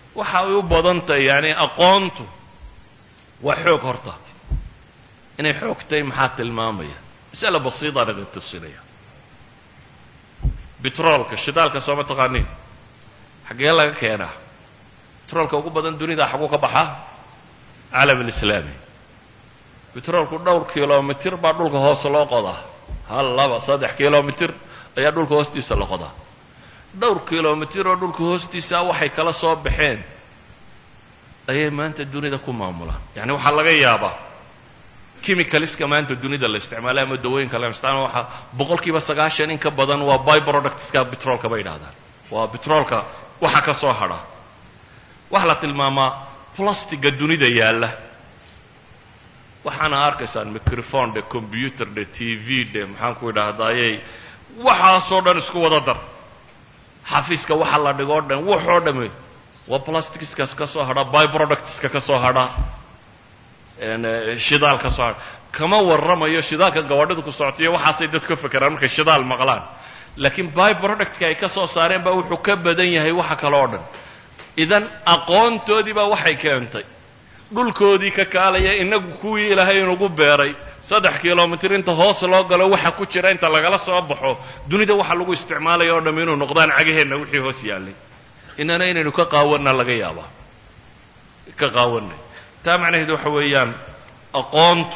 waxa ay u badan tahay yani aqoontu waa xoog horta inay xoog tahay maxaa tilmaamaya masala basiidaan idin tusinaya betroolka shidaalka sooma taqaaniin xaggee laga keenaa betroolka ugu badan dunida xaguu ka baxaa caalam alislaami betroolku dhowr kilomitir baa dhulka hoose loo qodaa hal laba saddex kilomitir ayaa dhulka hoostiisa la qodaa dhowr kilomitir oo dhulka hoostiisa waxay kala soo baxeen ayay maanta dunida ku maamulaan yani waxaa laga yaabaa chemicalska maanta dunida la isticmaala ama dawooyinka la isticmaala waxaa boqol kiiba sagaashan in ka badan waa by productska betroolka bay yidhahdaan waa betroolka waxa ka soo hadha waxaa la tilmaamaa plastiga dunida yaalla waxaana arkaysaan microphone dhe computer dhe t v dhe maxaan ku idhaahdayey waxaasoo dhan isku wada dar xafiiska waxa la dhigoo dhan waxoo dhame waa plasticskaas ka soo hadha by productska ka soo hadha shidaal ka soo hadha kama warramayo shidaalka gawadhidu ku socotayo waxaasay dadku ka fekeraan markay shidaal maqlaan laakiin by productka ay ka soo saareen baa wuxuu ka badan yahay waxa kale oo dhan idan aqoontoodii baa waxay keentay dhulkoodii ka kaalaya inagu kuwii ilaahay inugu beeray saddex kilomitir inta hoos loo galo waxa ku jira inta lagala soo baxo dunida waxa lagu isticmaalaya oo dham inuu noqdaan cagaheenna wixii hoos yaallay inana inaynu ka qaawanna laga yaabaa ka qaawanay taa macnaheedu waxa weeyaan aqoontu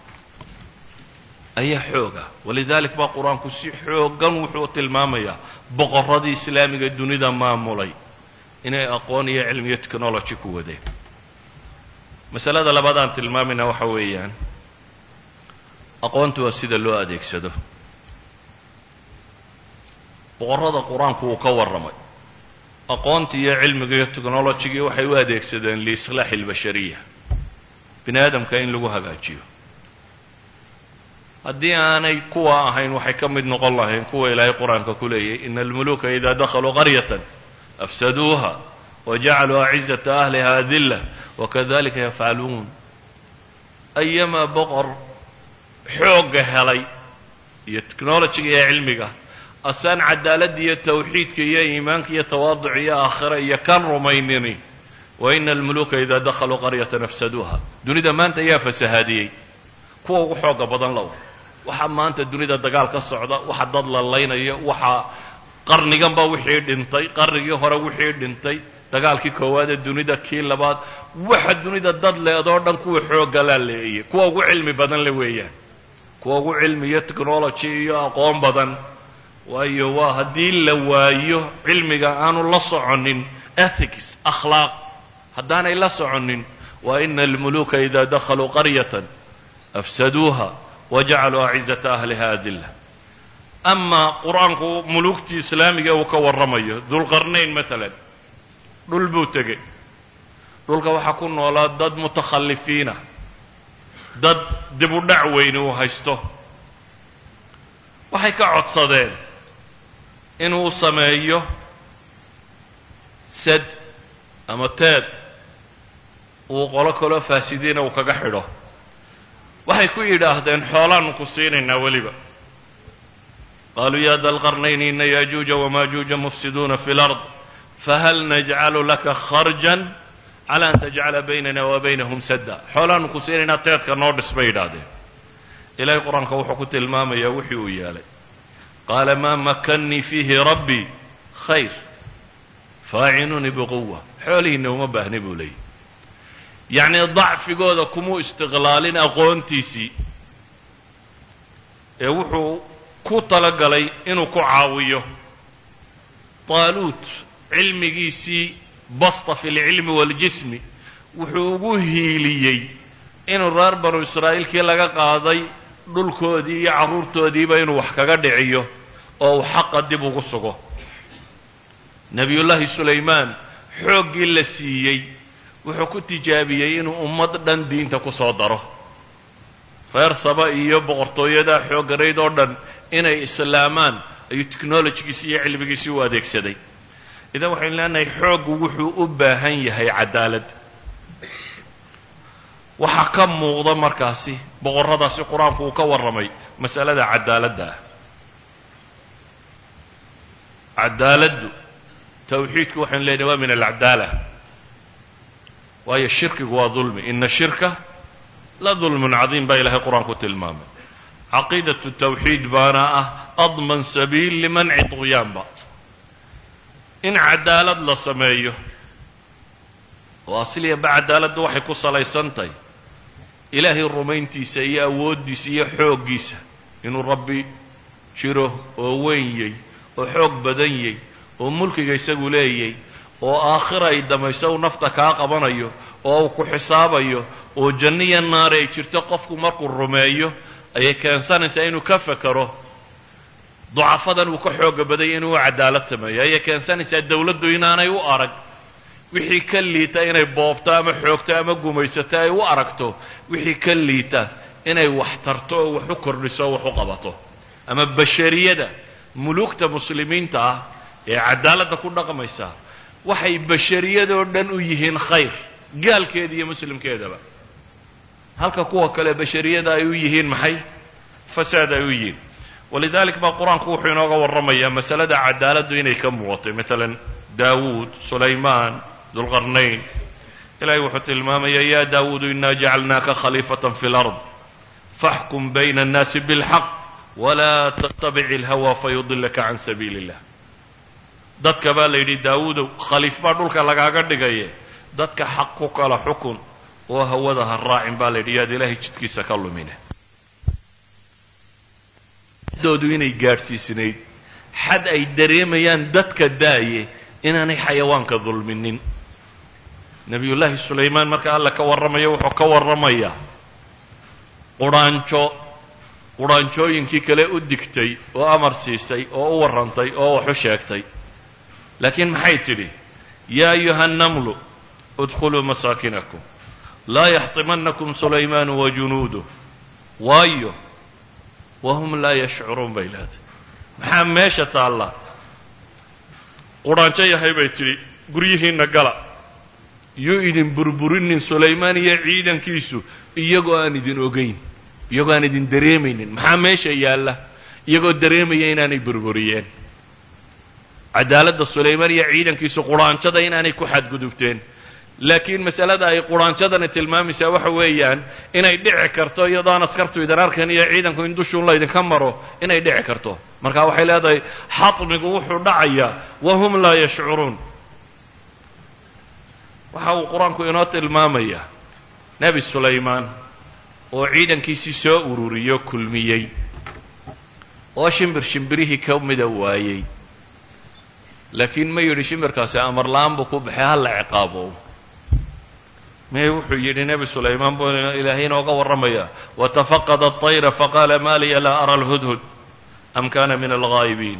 ayaa xooga walidalik baa qur-aanku si xoogan wuxuu tilmaamayaa boqorradii islaamiga dunida maamulay inay aqoon iyo cilmi iyo technology ku wadeen masalada labaad aan tilmaamayna waxa weeyaan aqoontu waa sida loo adeegsado boqorrada qur-aanku uu ka warramay aqoontii iyo cilmiga iyo technologigii waxay u adeegsadeen liislaaxi اlbashariya bini aadamka in lagu hagaajiyo haddii aanay kuwa ahayn waxay ka mid noqon lahayn kuwa ilaahay qur-aanka ku leeyahy ina almuluka ida dakhaluu qaryatan afsaduuha wajacaluu acizata ahliha adila wakadalika yafcaluun ayamaa boqor xoogga helay iyo technologiga iyo cilmiga asaan cadaaladda iyo tawxiidka iyo iimaanka iyo tawaaduc iyo aakhira iyo kan rumaynini wa ina almuluka ida dakhaluu qaryatan afsaduuha dunida maanta ayaa fasahaadiyey kuwa ugu xooga badan low waxaa maanta dunida dagaal ka socda waxa dad la laynayo waxaa qarniganba wixii dhintay qarnigii hore wixii dhintay dagaalkii koowaad ee dunida kii labaad waxa dunida dad leedoo dhan kuwa xooggalaa leeyay kuwa ugu cilmi badan le weeyaan kuwa ugu cilmi iyo technology iyo aqoon badan waayo waa haddii la waayo cilmiga aanu la soconin ethics akhlaaq haddaanay la soconin wa ina almuluka ida dakhaluu qaryatan afsaduuha wajacaluu acizata ahliha adila ama qur-aanku mulugtii islaamiga uu ka warramayo dulqarnayn maalan dhul buu tegey dhulka waxaa ku noolaa dad mutakhalifiina dad dib u dhac weyni uu haysto waxay ka codsadeen inuu sameeyo sad ama teed uu qolo kaloo faasidiina uu kaga xidho waxay ku yidhaahdeen xoolaannu ku siinaynaa weliba qaluu ya da lqarnayni ina yajuuja wamajuuja mufsiduuna fi lard fahal najcalu laka kharjan cala an tajcala baynana wa baynahum sadda xoolaannu ku siinaynaa teedka noo dhis bay yidhaahdeen ilahay qur-aanka wuxuu ku tilmaamayaa wixii uu yeelay qaala maa makannii fiihi rabbii khayr faacinuunii biquwa xoolihiinna uma baahni buu leeyay yacnii dacfigooda kumuu istiqlaalin aqoontiisii ee wuxuu ku talagalay inuu ku caawiyo taaluut cilmigiisii basta fi lcilmi waaljismi wuxuu ugu hiiliyey inuu reer banu israa'iilkii laga qaaday dhulkoodii iyo carruurtoodiiba inuu wax kaga dhiciyo oo uu xaqa dib ugu sugo nebiyullaahi sulaymaan xooggii la siiyey wuxuu ku tijaabiyey inuu ummad dhan diinta ku soo daro reer saba iyo boqortooyadaa xooggarayd oo dhan inay islaamaan ayuu technologigiisii iyo cilmigiisii u adeegsaday idan waxaynu leenahay xooggu wuxuu u baahan yahay cadaalad waxaa ka muuqda markaasi boqorradaasi qur-aanku uu ka warramay masalada cadaaladda ah cadaaladdu tawxiidku waxaynu leenahay waa min alcadaala waayo shirkigu waa dulmi ina shirka la dulmun cadiim baa ilahay qur-aanku tilmaamay caqiidatu tawxiid baana ah adman sabiil limanci duqyaanba in cadaalad la sameeyo oo asliyaba cadaaladdu waxay ku salaysan tahay ilaahay rumayntiisa iyo awooddiisa iyo xooggiisa inuu rabbi jiro oo wenyey oo xoog badan yey oo mulkiga isagu leeyay oo aakhira ay damayso uu nafta kaa qabanayo oo uu ku xisaabayo oo janniya naari ay jirto qofku markuu rumeeyo ayay keensanaysaa inuu ka fekero ducafadan uu ka xooga badanya inuu cadaalad sameeyo ayay keensanaysaa dawladdu inaanay u arag wixii ka liita inay boobto ama xoogto ama gumaysato ay u aragto wixii ka liita inay wax tarto oo wax u kordhiso oo wax u qabato ama bashariyada muluugta muslimiinta ah ee cadaaladda ku dhaqmaysa waxay bashariyadoo dhan u yihiin khayr gaalkeeda iyo muslimkeedaba halka kuwa kale bashariyada ay u yihiin maxay fasaad ay u yihiin walidalik baa qur-aanku wuxuu inooga warramayaa masalada cadaaladdu inay ka muuqatay maalan daawuud sulaymaan dulqarnayn ilahay wuxuu tilmaamaya ya daawuudu inaa jacalnaaka khaliifatan fi lard faxkum bayna annaasi bilxaq walaa tattabic ilhawa fayudilaka can sabiili illah dadka baa la yidhi daawuudow khaliif baa dhulka lagaaga dhigaye dadka xaq ku kala xukun oo hawada ha raacin baa la yidhi yaad ilaahay jidkiisa ka lumine doodu inay gaadhsiisnayd xad ay dareemayaan dadka daaye inaanay xayawaanka dulminin nebiyullaahi sulaymaan marka alla ka warramayo wuxuu ka warramayaa qudhaanjo qudhaanjooyinkii kale u digtay oo amar siisay oo u warrantay oo wax u sheegtay laakiin maxay tidhi yaa ayuha nnamlu udkhuluu masaakinakum laa yaxtimanakum sulaymaanu wa junuuduh waayo wahum laa yashcuruun bay leedahay maxaa meesha taalla qudhaanjo yahay bay tidhi guryihiinna gala yuu idin burburinin sulaymaan iyo ciidankiisu iyagoo aan idin ogayn iyagoo aan idin dareemaynin maxaa meesha yaalla iyagoo dareemaya inaanay burburiyeen cadaaladda sulaymaan iyo ciidankiisu qudhaanjada inaanay ku xadgudubteen laakiin masalada ay qudhaanjadani tilmaamaysaa waxa weeyaan inay dhici karto iyadoo aan askartu idin arkan iyo ciidanku in dushuun laydinka maro inay dhici karto marka waxay leedahay xatmigu wuxuu dhacayaa wahum laa yashcuruun waxa uu qur-aanku inoo tilmaamayaa nebi sulaymaan oo ciidankiisii soo ururiyo kulmiyey oo shimbir shimbirihii ka mida waayey laakiin ma yidhi shimbirkaasi amar la-aan buu ku baxay halla ciqaabo me wuxuu yidhi nebi sulaymaan buu ilaahay inooga warramaya watafaqada aطayra faqaala ma liya laa ara alhudhud am kana min alghaa'ibiin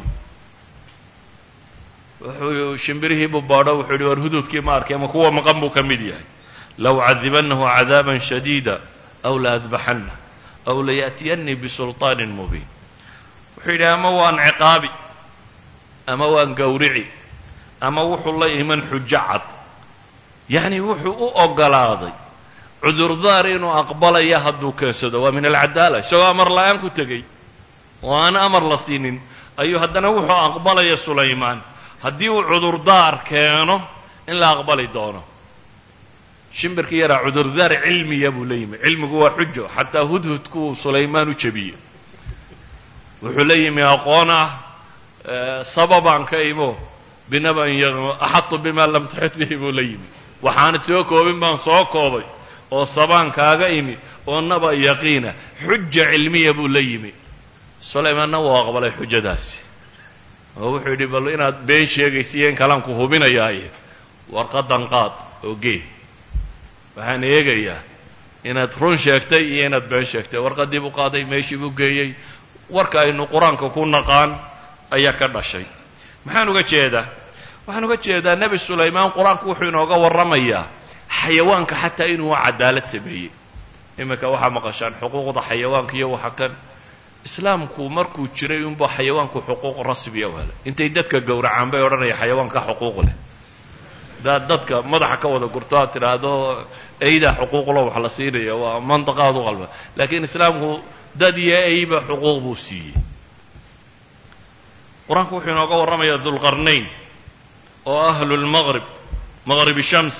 wuxuu shimbirihii buu baadho wuxuu yidhi war hududkii ma arkay ama kuwa maqan buu ka mid yahay low cadibanahu cadaaban shadiida aw la adbaxana aw layaأtiyanii bisulطaanin mubiin wuxuu yidhi ama waan ciqaabi ama waan gowrici ama wuxuu la iman xujo cad yacni wuxuu u ogolaaday cudurdaar inuu aqbalaya hadduu keensado waa min alcadaala isagoo amar la-aan ku tegey oo aan amar la siinin ayuu haddana wuxuu aqbalaya sulaymaan haddii uu cudurdaar keeno in la aqbali doono shimbirkii yaraa cudurdaar cilmiya buu la yimi cilmigu waa xujo xataa hudhudkuu sulaymaan u jebiyey wuxuu la yimi aqoon ah sababaan ka imo binaban axatu bima lam tuxit bihi buu la yimi waxaanad soo koobin baan soo koobay oo sabaan kaaga imi oo naba yaqiina xuja cilmiya buu la yimi sulaymaanna wuu aqbalay xujadaasi oo wuxuu yidhi bal inaad been sheegaysiiyo in kalaan ku hubinayaaye warqadan qaad oo gee waxaan eegayaa inaad run sheegtay iyo inaad been sheegtay warqaddii buu qaaday meeshii buu geeyey warka aynu qur-aanka ku naqaan ayaa ka dhashay maxaan uga jeedaa waxaan uga jeedaa nebi sulaymaan qur-aanku wuxuu inooga warramayaa xayawaanka xataa inuu cadaalad sameeyey iminka waxaa maqashaan xuquuqda xayawaanka iyo waxa kan islaamku markuu jiray unba xayawaanku xuquuq rasmiya u helay intay dadka gowracaan bay odhanaya xayawaanka xuquuq leh hadaad dadka madaxa ka wada gurto aad tidhaahdo eydaa xuquuqlo wax la siinaya waa mandaqaad u qalba laakiin islaamku dad iyo eyba xuquuq buu siiyey qur-aanku wuxuu inooga warramayaa dulqarnayn oo ahlu lmaqrib maqribi shams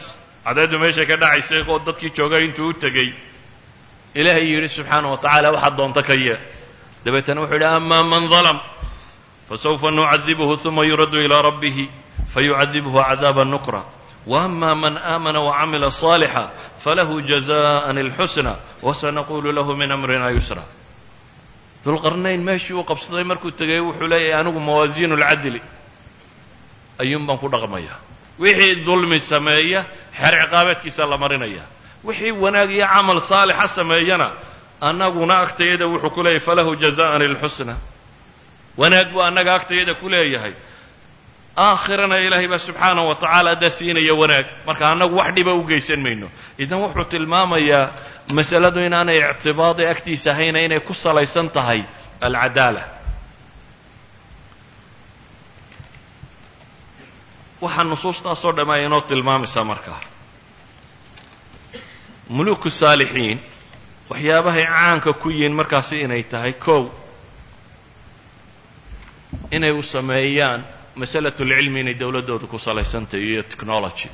cadceeddu meeshay ka dhacaysay oo dadkii joogay intuu u tegey ilaahay yidhi subxaana wa tacaala waxaad doonta ka yee dabeetana wuxuu yidhi ama man dalam fasawfa nucadibuhu uma yuraddu ilaa rabbihi fayucadibuhu cadaaba nukra وأma man آamana وcamila صاalixa falahu جaزاءa الxusنى وsanaqulu lahu min أmrina yusra dulqarnayn meeshii uu qabsaday markuu tegay wuxuu leeyahay anigu mawaasiin اlcadli ayuun baan ku dhaqmaya wixii dulmi sameeya xeer ciqaabeedkiisa la marinaya wixii wanaag iyo camal saalixa sameeyana annaguna agtayada wuxuu ku leeyahay falahu جaزاءa الxusنى wanaag buu annaga agtayada ku leeyahay aakhirana ilaahay baa subxaanaه wa tacaala daa siinaya wanaag marka annagu wax dhiba u geysan mayno idan wuxuu tilmaamayaa masaladu inaanay ictibaadi agtiisa ahayna inay ku salaysan tahay alcadaala waxaa nusuustaasoo dhamm ay inoo tilmaamaysaa markaa muluku saalixiin waxyaabahay caanka ku yihiin markaasi inay tahay kow inay u sameeyaan masalat اlcilmi inay dowladdooda ku salaysantahay iyo technology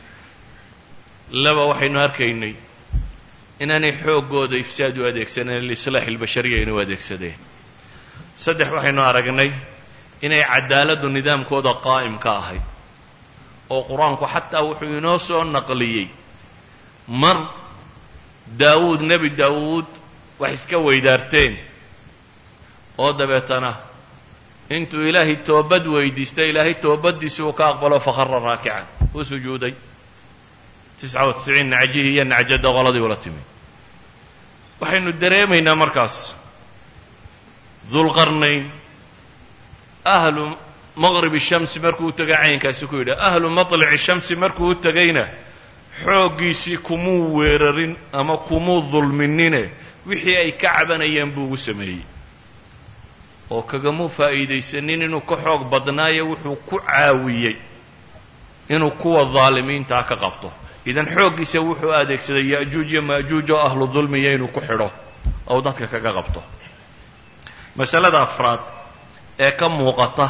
laba waxaynu arkaynay inaanay xooggooda ifsaad u adeegsaneen lislaax اlbashariya inay u adeegsadeen saddex waxaynu aragnay inay cadaaladdu nidaamkooda qaa'im ka ahayd oo qur-aanku xataa wuxuu inoo soo naqliyey mar daawuud nebi daawuud wax iska weydaarteen oo dabeetana intuu ilaahay toobad weydiistay ilaahay toobaddiisi uu ka aqbalo fakhara raakican uu sujuuday tisca wa tisciin nacjihii iyo nacjadda qoladii ula timi waxaynu dareemaynaa markaas dulqarnayn ahlu maqrib shamsi markuu u tegay caynkaasi ku yidhi ahlu maطlici shamsi markuu u tegayna xooggiisii kumuu weerarin ama kumuu dulminine wixii ay ka cabanayeen buu ugu sameeyey oo kagamuu faa'iidaysanin inuu ka xoog badnaayo wuxuu ku caawiyey inuu kuwa daalimiintaa ka qabto idan xooggiisa wuxuu adeegsaday ya'juuj iyo ma'juuj oo ahlu dulmiya inuu ku xidho ou dadka kaga qabto masalada afraad ee ka muuqata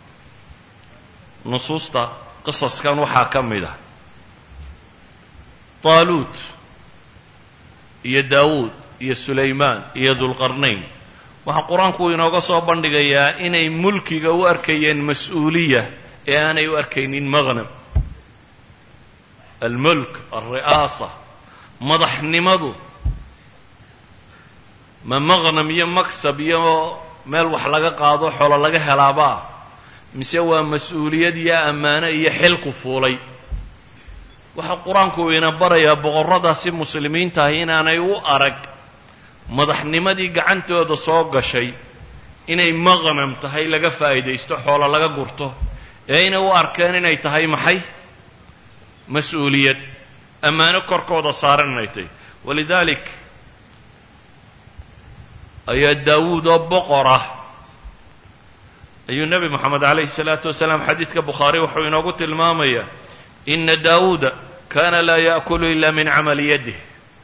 nusuusta qisaskan waxaa ka mid ah taaluut iyo daawuud iyo sulaymaan iyo dulqarnayn waxaa qur-aanku inooga soo bandhigayaa inay mulkiga u arkayeen mas-uuliya ee aanay u arkaynin maqnam almulk alri'aasa madaxnimadu ma maqnam iyo maksab iyo meel wax laga qaado xolo laga helaabaa mise waa mas-uuliyad iyo ammaano iyo xilku fuulay waxaa qur-aanku ina barayaa boqorradaasi muslimiinta ahi inaanay u arag madaxnimadii gacantooda soo gashay inay maqnam tahay laga faa'iidaysto xoolo laga gurto ee inay u arkeen inay tahay maxay mas-uuliyad ammaano korkooda saaran inay tahay walidaalik ayaa daawuud oo boqor ah ayuu nebi moxamed calayhi salaatu wasalaam xadiidka bukhaari wuxuu inoogu tilmaamayaa ina daawuuda kana laa yaأkulu ila min camali yadih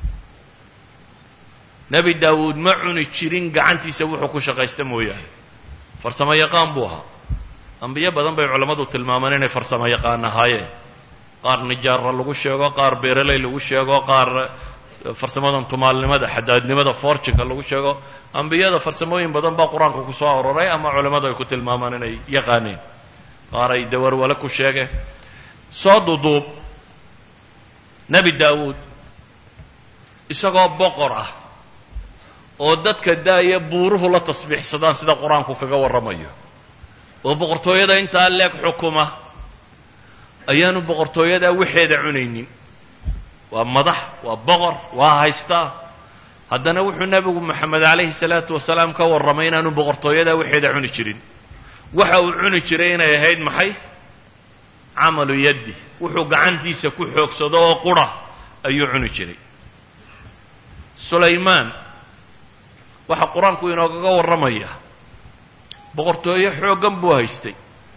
nebi daawuud ma cuni jirin gacantiisa wuxuu ku shaqaysta mooyaane farsamo yaqaan buu ahaa ambiyo badan bay culammadu tilmaamaan inay farsamo yaqaan ahaayeen qaar nijaara lagu sheego qaar beeraley lagu sheego qaar farsamadan tumaalnimada xadaadnimada forjinka lagu sheego ambiyada farsamooyin badan baa qur-aanka ku soo aroray ama culammadu ay ku tilmaamaan inay yaqaaneen qaar ay dawarwale ku sheegeen soo duduub nebi daawuud isagoo boqor ah oo dadka daaya buuruhu la tasbiixsadaan sida qur-aanku kaga warramayo oo boqortooyada intaa leeg xukuma ayaanu boqortooyadaa waxeeda cunaynin waa madax waa boqor waa haystaa haddana wuxuu nebigu moxamed calayhi salaatu wasalaam ka warramay inaanu boqortooyadaa waxeeda cuni jirin waxa uu cuni jiray inay ahayd maxay camalu yaddi wuxuu gacantiisa ku xoogsado oo qura ayuu cuni jiray sulaymaan waxaa qur-aanku inoogaga warramaya boqortooyo xooggan buu haystay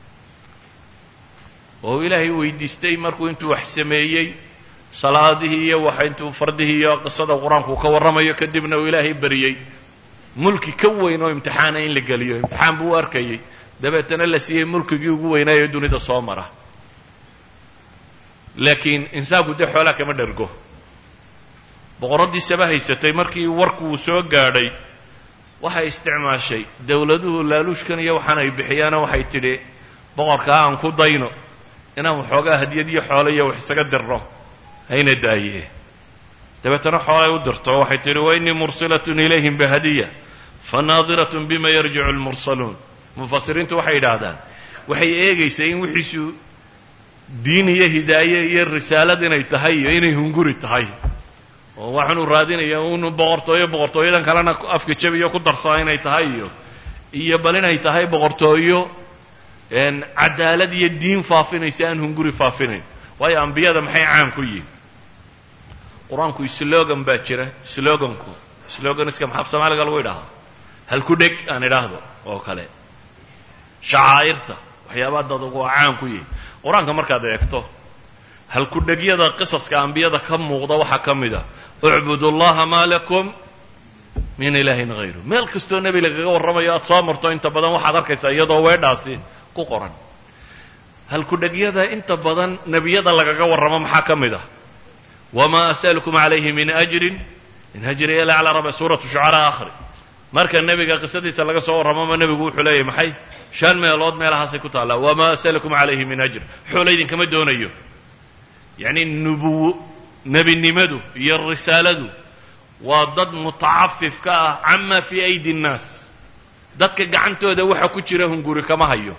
oo ilaahay weydiistay markuu intuu wax sameeyey salaadihii iyo waxa intuu fardihii iyo qisada qur-aanku ka warramayo kadibna uu ilaahay bariyey mulki ka weyn oo imtixaana in la geliyo imtixaan buu u arkayey dabeetana la siiyey mulkigii ugu weynaayo dunida soo mara laakiin insaanku dee xoolaa kama dhergo boqorraddii saba haysatay markii warku uu soo gaadhay waxay isticmaashay dowladuhu laaluushkan iyo waxaan ay bixiyaana waxay tidhi boqorkaa aan ku dayno inaan waxoogaa hadiyad iyo xoolo iyo wax isaga dirno hayna daaye dabeetana xoolay u dirto waxay tidhi wa innii mursilatun ilayhim bihadiya fanaadiratun bima yarjicu almursaluun mufasiriintu waxay yidhaahdaan waxay eegaysaa in wixiisu diin iyo hidaaye iyo risaalad inay tahay iyo inay hunguri tahay oo waxaanu raadinaya unu boqortooyo boqortooyadan kalena afka jabiyo ku darsaa inay tahay iyo iyo bal inay tahay boqortooyo cadaalad iyo diin faafinaysa aan hunguri faafinayn waayo ambiyada maxay caan ku yihin qur-aanku slogan baa jira sloganku sloganiska maxaa soomaaliga lagu idhaahaa halku dheg aan idhaahdo oo kale shacaa'irta waxyaabaha dad ugu caan ku yihin qur-aanka markaad eegto halku-dhegyada qisaska ambiyada ka muuqda waxaa ka mid a ucbudu llaha maa lakum min ilaahin hayru meel kastoo nebi lagaga warramayo aada soo marto inta badan waxaad arkaysaa iyadoo weedhaasi ku qoran halku-dhegyada inta badan nebiyada lagaga warramo maxaa ka mid ah wamaa asalukum calayhi min ajrin in ajriya ila calaa rabbi suuratu shucaraa akhri marka nebiga qisadiisa laga soo warramoma nebigu wuxuu leeyahy maxay shan meelood meelahaasay ku taallaa wamaa asalukum calayhi min ajr xoola idinkama doonayo yacni nubuwo nebinimadu iyo risaaladu waa dad mutacafif ka ah cama fii aydi nnaas dadka gacantooda waxa ku jira hunguri kama hayo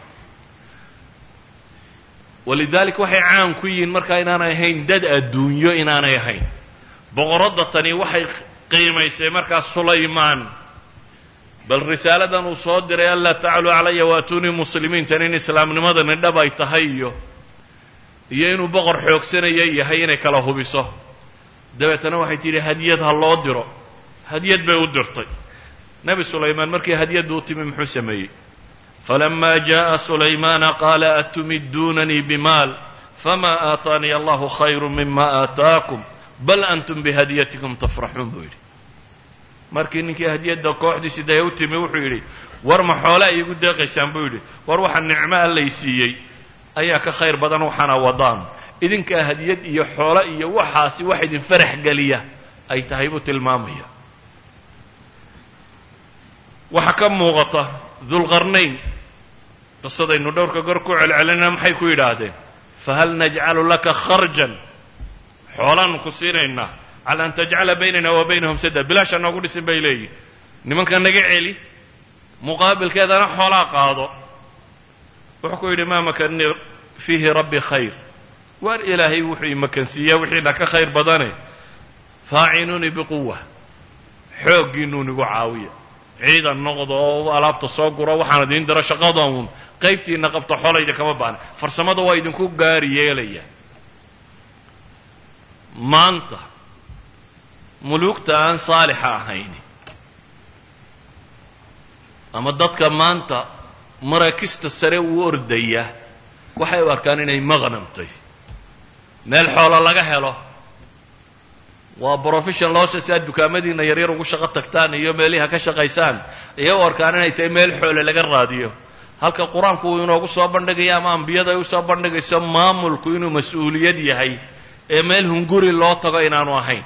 walidalik waxay caan ku yihiin markaa inaanay ahayn dad adduunyo inaanay ahayn boqoradda tani waxay qiimaysay markaa sulaymaan bal risaaladan uu soo diray anlaa tacluu calaya waatuunii muslimiintan in islaamnimadani dhab ay tahay iyo iyo inuu boqor xoogsanaya yahay inay kala hubiso dabeetana waxay tidhi hadiyad ha loo diro hadiyad bay u dirtay nebi sulaymaan markii hadiyaddu u timi muxuu sameeyey falama jaءa sulaymaana qaala atumidunanii bimaal fama aataaniya allahu khayru mima aataakum bal antum bihadiyatikum tafraxuun buu yidhi markii ninkii hadiyadda kooxdiisi dee u timi wuxuu yidhi war ma xoolaa iigu deeqaysaan buu yidhi war waxa nicmo allay siiyey ayaa ka khayr badan waxaana wadaan idinkaa hadiyad iyo xoolo iyo waxaasi wax idin farax geliya ay tahay buu tilmaamaya waxaa ka muuqata dulqarnayn qisadaynu dhowrka gor ku celcelinaa maxay ku yidhaahdeen fahal najcalu laka kharjan xoolaanu ku siinaynaa cala an tajcala baynana wa baynahum sada bilaasha noogu dhisin bay leeyihin nimanka naga celi muqaabilkeedana xoolaa qaado wuxuu ku yidhi maa makanii fiihi rabbi khayr waar ilaahay wuxuu imakansiiyaa wixiina ka khayr badane faacinuunii biquwa xooggiinuun igu caawiya ciidan noqdo oo alaabta soo guro waxaan idiin diro shaqada uun qaybtiina qabta xolayda kama baana farsamada waa idinku gaari yeelaya maanta muluugta aan saalixa ahayn ama dadka maanta maraakista sare uu ordaya waxay u arkaan inay maqnamtay meel xoolo laga helo waa profession loosha si aad dukaamadiina yaryar ugu shaqo tagtaan iyo meelihi ka shaqaysaan ayay u arkaan inay tahay meel xoole laga raadiyo halka qur-aanku uu inoogu soo bandhigayo ama ambiyada ay usoo bandhigayso maamulku inuu mas-uuliyad yahay ee meel hunguri loo tago inaanu ahayn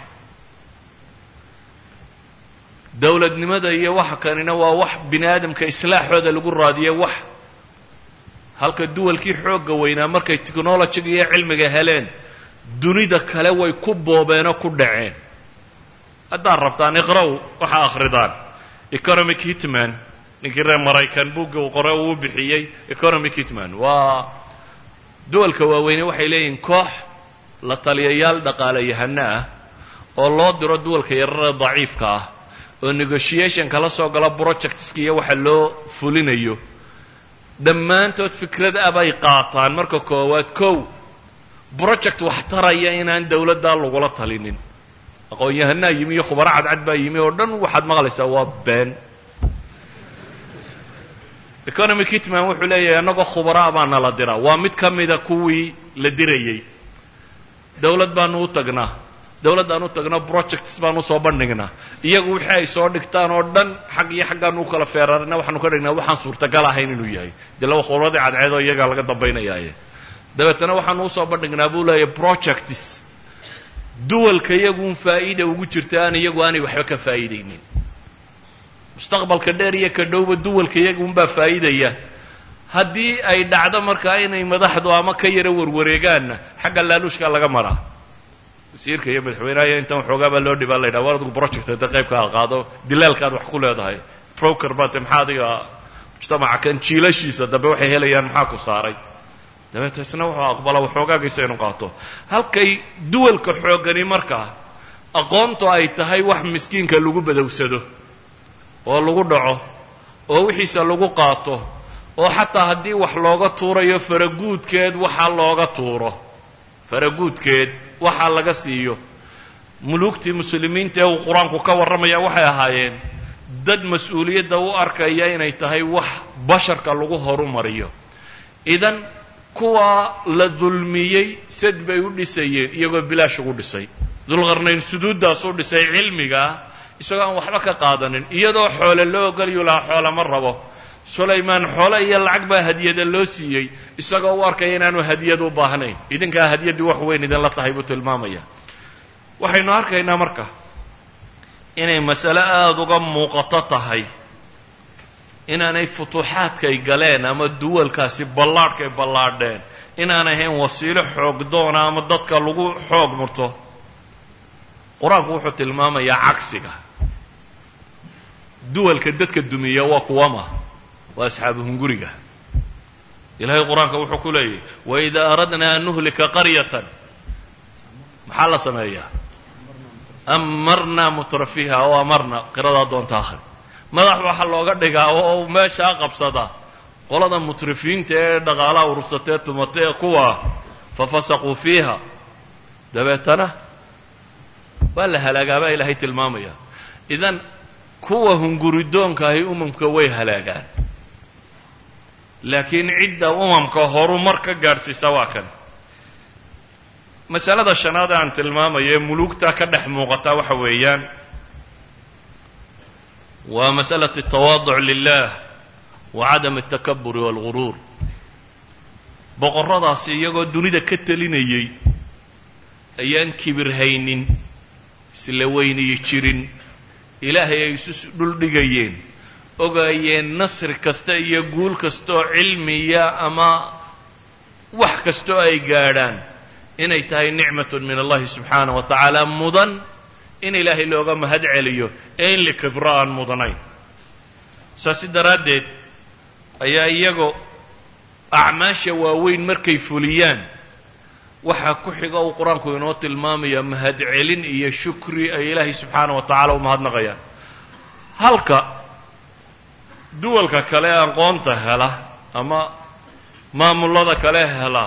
dowladnimada iyo waxa kanina waa wax bini aadamka islaaxooda lagu raadiyo wax halka duwalkii xoogga weynaa markay technologiga iyo cilmiga heleen dunida kale way ku boobeenoo ku dhaceen haddaad rabtaan iqra-w waxaa akhridaan economic hitman ninkii reer maraykan buugga uu qore uu bixiyey economic hitman waa duwalka waaweyne waxay leeyihiin koox la taliyayaal dhaqaalayahano ah oo loo diro duwalka yarare daciifka ah oo negotiation kala soo gala projectska iyo waxa loo fulinayo dhammaantood fikrad ah bay qaataan marka koowaad kow project wax taraya inaan dawladdaa lagula talinin aqoon-yahanaa yimi iyo khubaro cadcad baa yimi oo dhan waxaad maqlaysaa waa been economic hitman wuxuu leeyahay annagoo khubaraa baa nala diraa waa mid ka mida kuwii la dirayey dawlad baanu u tagnaa dawladdaan u tagno projects baan usoo bandhignaa iyagu wixii ay soo dhigtaan oo dhan xag iyo xaggaanu u kala feerarina waxaanu ka dhignaa waxaan suurtagal ahayn inuu yahay dee laba khubradii cadceedoo iyagaa laga dambaynayaaye dabeetana waxaanu usoo bandhignaa buu leeyahy projects duwalka iyaguun faa'iida ugu jirta aan iyagu aanay waxba ka faa'iidaynin mustaqbalka dheer iyo ka dhowba duwalka iyagunbaa faa'iidaya haddii ay dhacdo markaa inay madaxdu ama ka yaro warwareegaanna xagga laaluushkaa laga maraa wasiirka iyo madaxweynaha iyo intan waxoogaa baa loo dhibaa la yidhaha war adigu project hadda qaybka ha qaado dilaalkaad wax ku leedahay broker baate maxaa adiga mujtamaca kan jiilashiisa dambe waxay helayaan maxaa ku saaray dabeeta isna wuxuu aqbala waxoogaagaysa inu qaato halkay duwalka xooggani markaa aqoontu ay tahay wax miskiinka lagu badowsado oo lagu dhaco oo wixiisa lagu qaato oo xataa haddii wax looga tuurayo faraguudkeed waxa looga tuuro faraguudkeed waxa laga siiyo muluugtii muslimiinta ee uu qur-aanku ka warramaya waxay ahaayeen dad mas-uuliyadda u arkaya inay tahay wax basharka lagu horumariyo idan kuwaa la dulmiyey sad bay u dhisayeen iyagoo bilaash ugu dhisay dulqarnayn suduuddaas u dhisay cilmigaa isagoo aan waxba ka qaadanin iyadoo xoole loo ogolyu lahaa xoole ma rabo sulaymaan xoole iyo lacag baa hadiyada loo siiyey isagoo u arkaya inaanu hadiyad u baahnayn idinkaa hadiyaddii wax weyn idinla tahay buu tilmaamaya waxaynu arkaynaa marka inay masale aada uga muuqato tahay inaanay futuuxaadkay galeen ama duwalkaasi ballaadhkay ballaadheen inaan ahayn wasiilo xoog doona ama dadka lagu xoog murto qur-aanku wuxuu tilmaamayaa cagsiga duwalka dadka dumiya waa kuwama waa asxaabu hunguriga ilaahay qur-aanka wuxuu ku leeyahy waidaa aradnaa an nuhlika qaryatan maxaa la sameeyaa amarnaa mutrafiha oo amarna qiradaa doonta akhri madax waxaa looga dhigaa oo meeshaa qabsada qolada mutrifiinta ee dhaqaalaha urursatee tumatee kuwa fafasaquu fiiha dabeetana waa la halaagaabaa ilaahay tilmaamaya idan kuwa hunguridoonka ahi umamka way halaagaan laakiin cidda umamka horumar ka gaadhsiisa waa kan masalada shanaad aan tilmaamayo ee muluugta ka dhex muuqata waxa weeyaan waa masأlaة التawaaduc lilah wa cadam الtakaburi wاlguruur boqorradaasi iyagoo dunida ka telinayey ayaan kibir haynin isla weyniyi jirin ilaahay ay isu dhuldhigayeen ogaayeen nasri kasta iyo guul kastaoo cilmiya ama wax kastoo ay gaadhaan inay tahay nicmatun min allahi subxaanah wa tacaala mudan in ilaahay looga mahad celiyo ee in likibro aan mudanayn saasi daraaddeed ayaa iyagoo acmaasha waaweyn markay fuliyaan waxaa ku xiga uu qur-aanku inoo tilmaamaya mahad celin iyo shukri ay ilaahay subxaanah wa tacaala u mahadnaqayaan halka duwalka kale aqoonta hela ama maamullada kale hela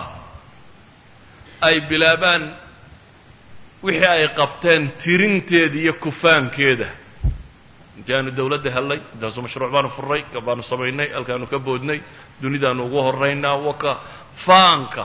ay bilaabaan wixii ay qabteen tirinteeda iyo kufaankeeda intaanu dawladda hellay intaasu mashruuc baanu furray ka baanu samaynay halkaanu ka boodnay dunidaanu ugu horraynaa waka faanka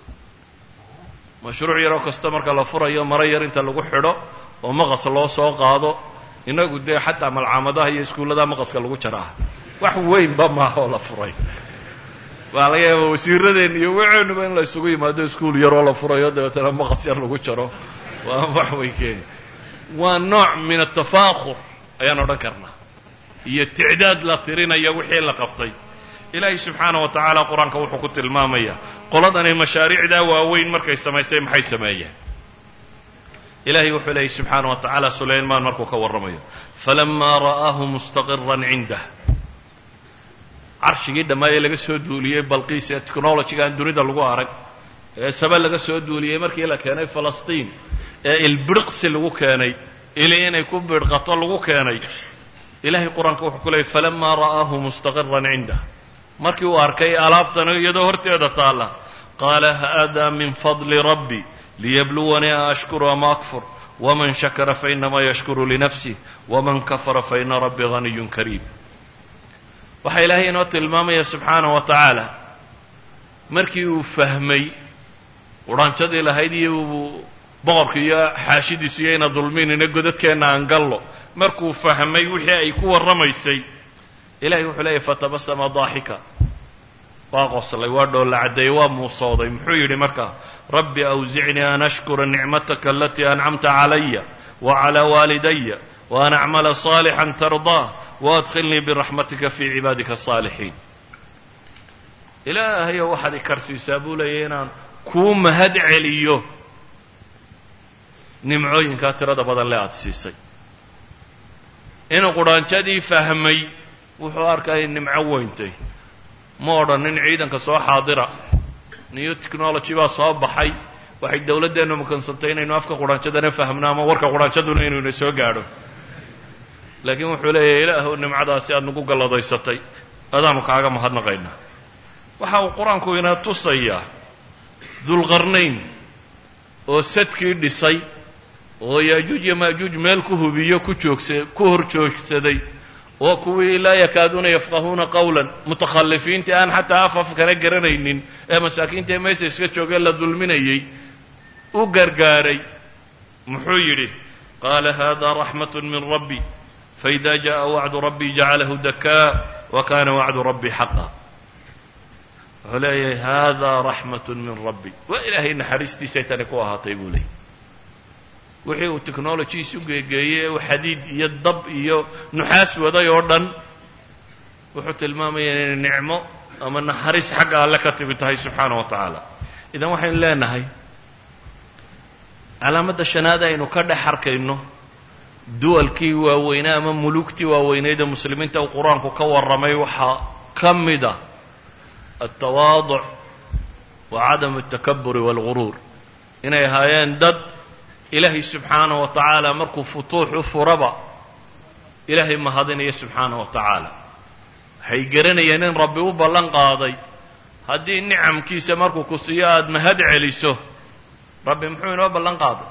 mashruuc yaroo kasta marka la furayo maro yar inta lagu xidho oo maqas loo soo qaado inagu dee xataa malcaamadaha iyo iskuullada maqaska lagu jaraa wax weynba maaha oo la furay waa laga yaaba wasiiradeen iyo waceenuba in la isugu yimaado iskuul yaroo la furayo dabeetana maqas yar lagu jaro waa wax way keeni waa nooc min atafaakur ayaan odhan karnaa iyo ticdaad la tirinaya wixii la qabtay ilaahay subxaana wa tacaala qur-aanka wuxuu ku tilmaamaya qoladani mashaariicdaa waaweyn markay samaysay maxay sameeyeen ilahay wuxuu leeyay subxaana wa tacaala sulaymaan markuu ka warramayo falamaa ra'aahu mustaqiran cindah carshigii dhammaayee laga soo duuliyey balqiis ee technologyga aan dunida lagu arag ee saba laga soo duuliyey markii la keenay falastiin ee ilbirqsi lagu keenay ili inay ku bidhqato lagu keenay ilahay qur-aanka wuxuu ku leeyay falamaa ra'aahu mustaqiran cindah markii uu arkay alaabtana iyadoo horteeda taalla qaala haadaa min fadli rabbi liyabluwanii a ashkuru ama akfur waman shakara fainamaa yashkuru linafsih waman kafara faina rabbii haniyun kariim waxaa ilaahay inoo tilmaamaya subxaanah wa tacaala markii uu fahmay udhanjadii lahayd iyo boqorka iyo xaashidiisu iyo ina dulminina godadkeenna aan gallo markuu fahmay wixii ay ku warramaysay ilahay wuxuu leeyahy fatabasama daaxika waa qoslay waa dhoolla caddeeyey waa muusooday muxuu yidhi markaa rabbi awsicnii an ashkura nicmataka alatii ancamta calaya wacalaa waalidaya waan acmala saalixan tardaa waadkhilnii biraxmatika fii cibaadika asaalixiin ilaahayo waxaad i karsiisaa buu leeyahy inaan kuu mahad celiyo nimcooyinkaa tirada badan le aada siisay inuu qudhaanjadii fahmay wuxuu arkay nimco weyntay ma odhanin ciidanka soo xaadira new technology baa soo baxay waxay dawladdeennu makansantay inaynu afka qudhaanjadana fahmno ama warka qudhaanjaduna inayna soo gaadho laakiin wuxuu leeyahay ilaahu nimcadaasi aada nagu galladaysatay adaanu kaaga mahadnaqaynaa waxa uu qur-aanku ina tusayaa dulqarnayn oo sadkii dhisay oo yaajuuj iyo maajuuj meel ku hubiyo ku joogsa ku hor joogsaday oo kuwii laa yakaaduuna yafqahuuna qawlan mutakhalifiintii aan xataa af af kana garanaynin ee masaakiinta ee meesha iska joogee la dulminayay u gargaaray muxuu yidhi qaala hada raxmat min rabbi faida jaءa wacdu rabbi jacalahu dakaa wa kana wacdu rabbi xaqa wuxuu leeyahay hada raxmat min rabbi waa ilaahay naxariistiisay tani ku ahaatay buu leeyay wixii uu technology isu geegeeyey ee uu xadiid iyo dab iyo nuxaas waday oo dhan wuxuu tilmaamaya inay nicmo ama naxariis xagga alle ka timi tahay subxaana wa tacaala idan waxaynu leenahay calaamadda shanaad aynu ka dhex arkayno duwalkii waaweynaa ama mulugtii waaweyneyd ee muslimiinta uu qur-aanku ka warramay waxaa ka mid a altawaaduc wa cadamu altakaburi waalguruur inay ahaayeen dad ilaahay subxaana wa tacaala markuu futuux u furaba ilaahay mahadinaya subxaana wa tacaala waxay garanayeen in rabbi u ballan qaaday haddii nicamkiisa markuu ku siiyo aada mahad celiso rabbi muxuu inoo ballan qaaday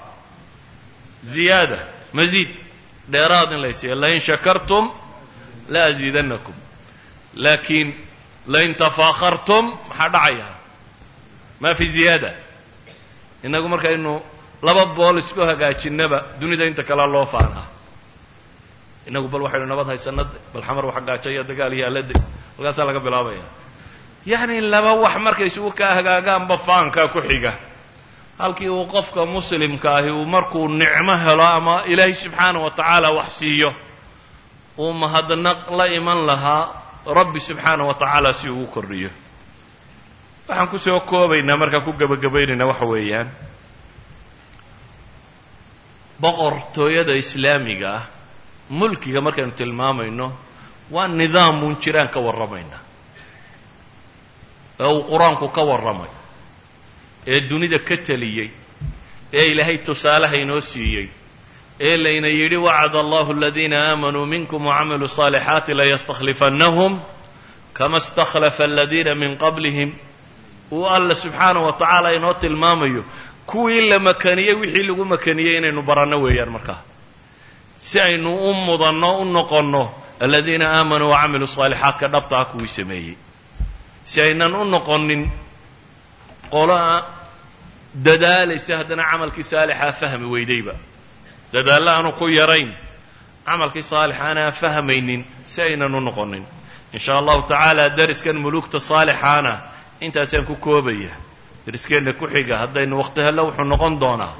ziyaada masiid dheeraad in laysiiya lain shakartum la asiidannakum laakiin lain tafaakartum maxaa dhacaya maa fi ziyaada innagu markaynu laba bool isku hagaajinaba dunida inta kalea loo faanaa innagu bal waxaynu nabad haysanade bal xamar wax gaajaya dagaal iyo alade halkaasaa laga bilaabaya yacni laba wax markay isugu kaa hagaagaanba faankaa ku xiga halkii uu qofka muslimka ahi uu markuu nicmo helo ama ilaahay subxaana wa tacaala wax siiyo uu mahadnaq la iman lahaa rabbi subxaana wa tacaala si uu u kordhiyo waxaan kusoo koobaynaa markaan ku gebagabaynaynaa waxa weeyaan boqortooyada islaamiga ah mulkiga markaynu tilmaamayno waa nidaamun jiraan ka warramayna ee uu qur-aanku ka warramay ee dunida ka teliyey ee ilaahay tusaalaha inoo siiyey ee layna yidhi wacada allahu aladiina aamanuu minkum wacamiluu صaalixaati layastakhlifannahum kama اstakhlafa aladiina min qablihim uu alla subxaanaه wa tacaala inoo tilmaamayo kuwii la makaniyey wixii lagu makaniyey inaynu baranno weeyaan markaa si aynu u mudanno u noqonno aladiina aamanuu wacamiluu صaalixaatka dhabta ah kuwii sameeyey si aynan u noqonin qoloa dadaalaysa haddana camalkii saalixaa fahmi weydayba dadaallo aanu ku yarayn camalkii saalixaana aan fahmaynin si aynan u noqonin in shaa allahu tacaala dariskan mulugta saalixaana intaasaan ku koobaya dariskeenna ku xiga haddaynu waqti hello wuxuu noqon doonaa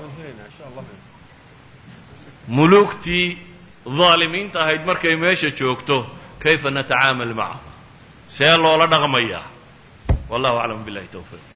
mulugtii daalimiinta ahayd markay meesha joogto kayfa natacaamal macahu see loola dhaqmayaa wallahu aclam billahi towfiiq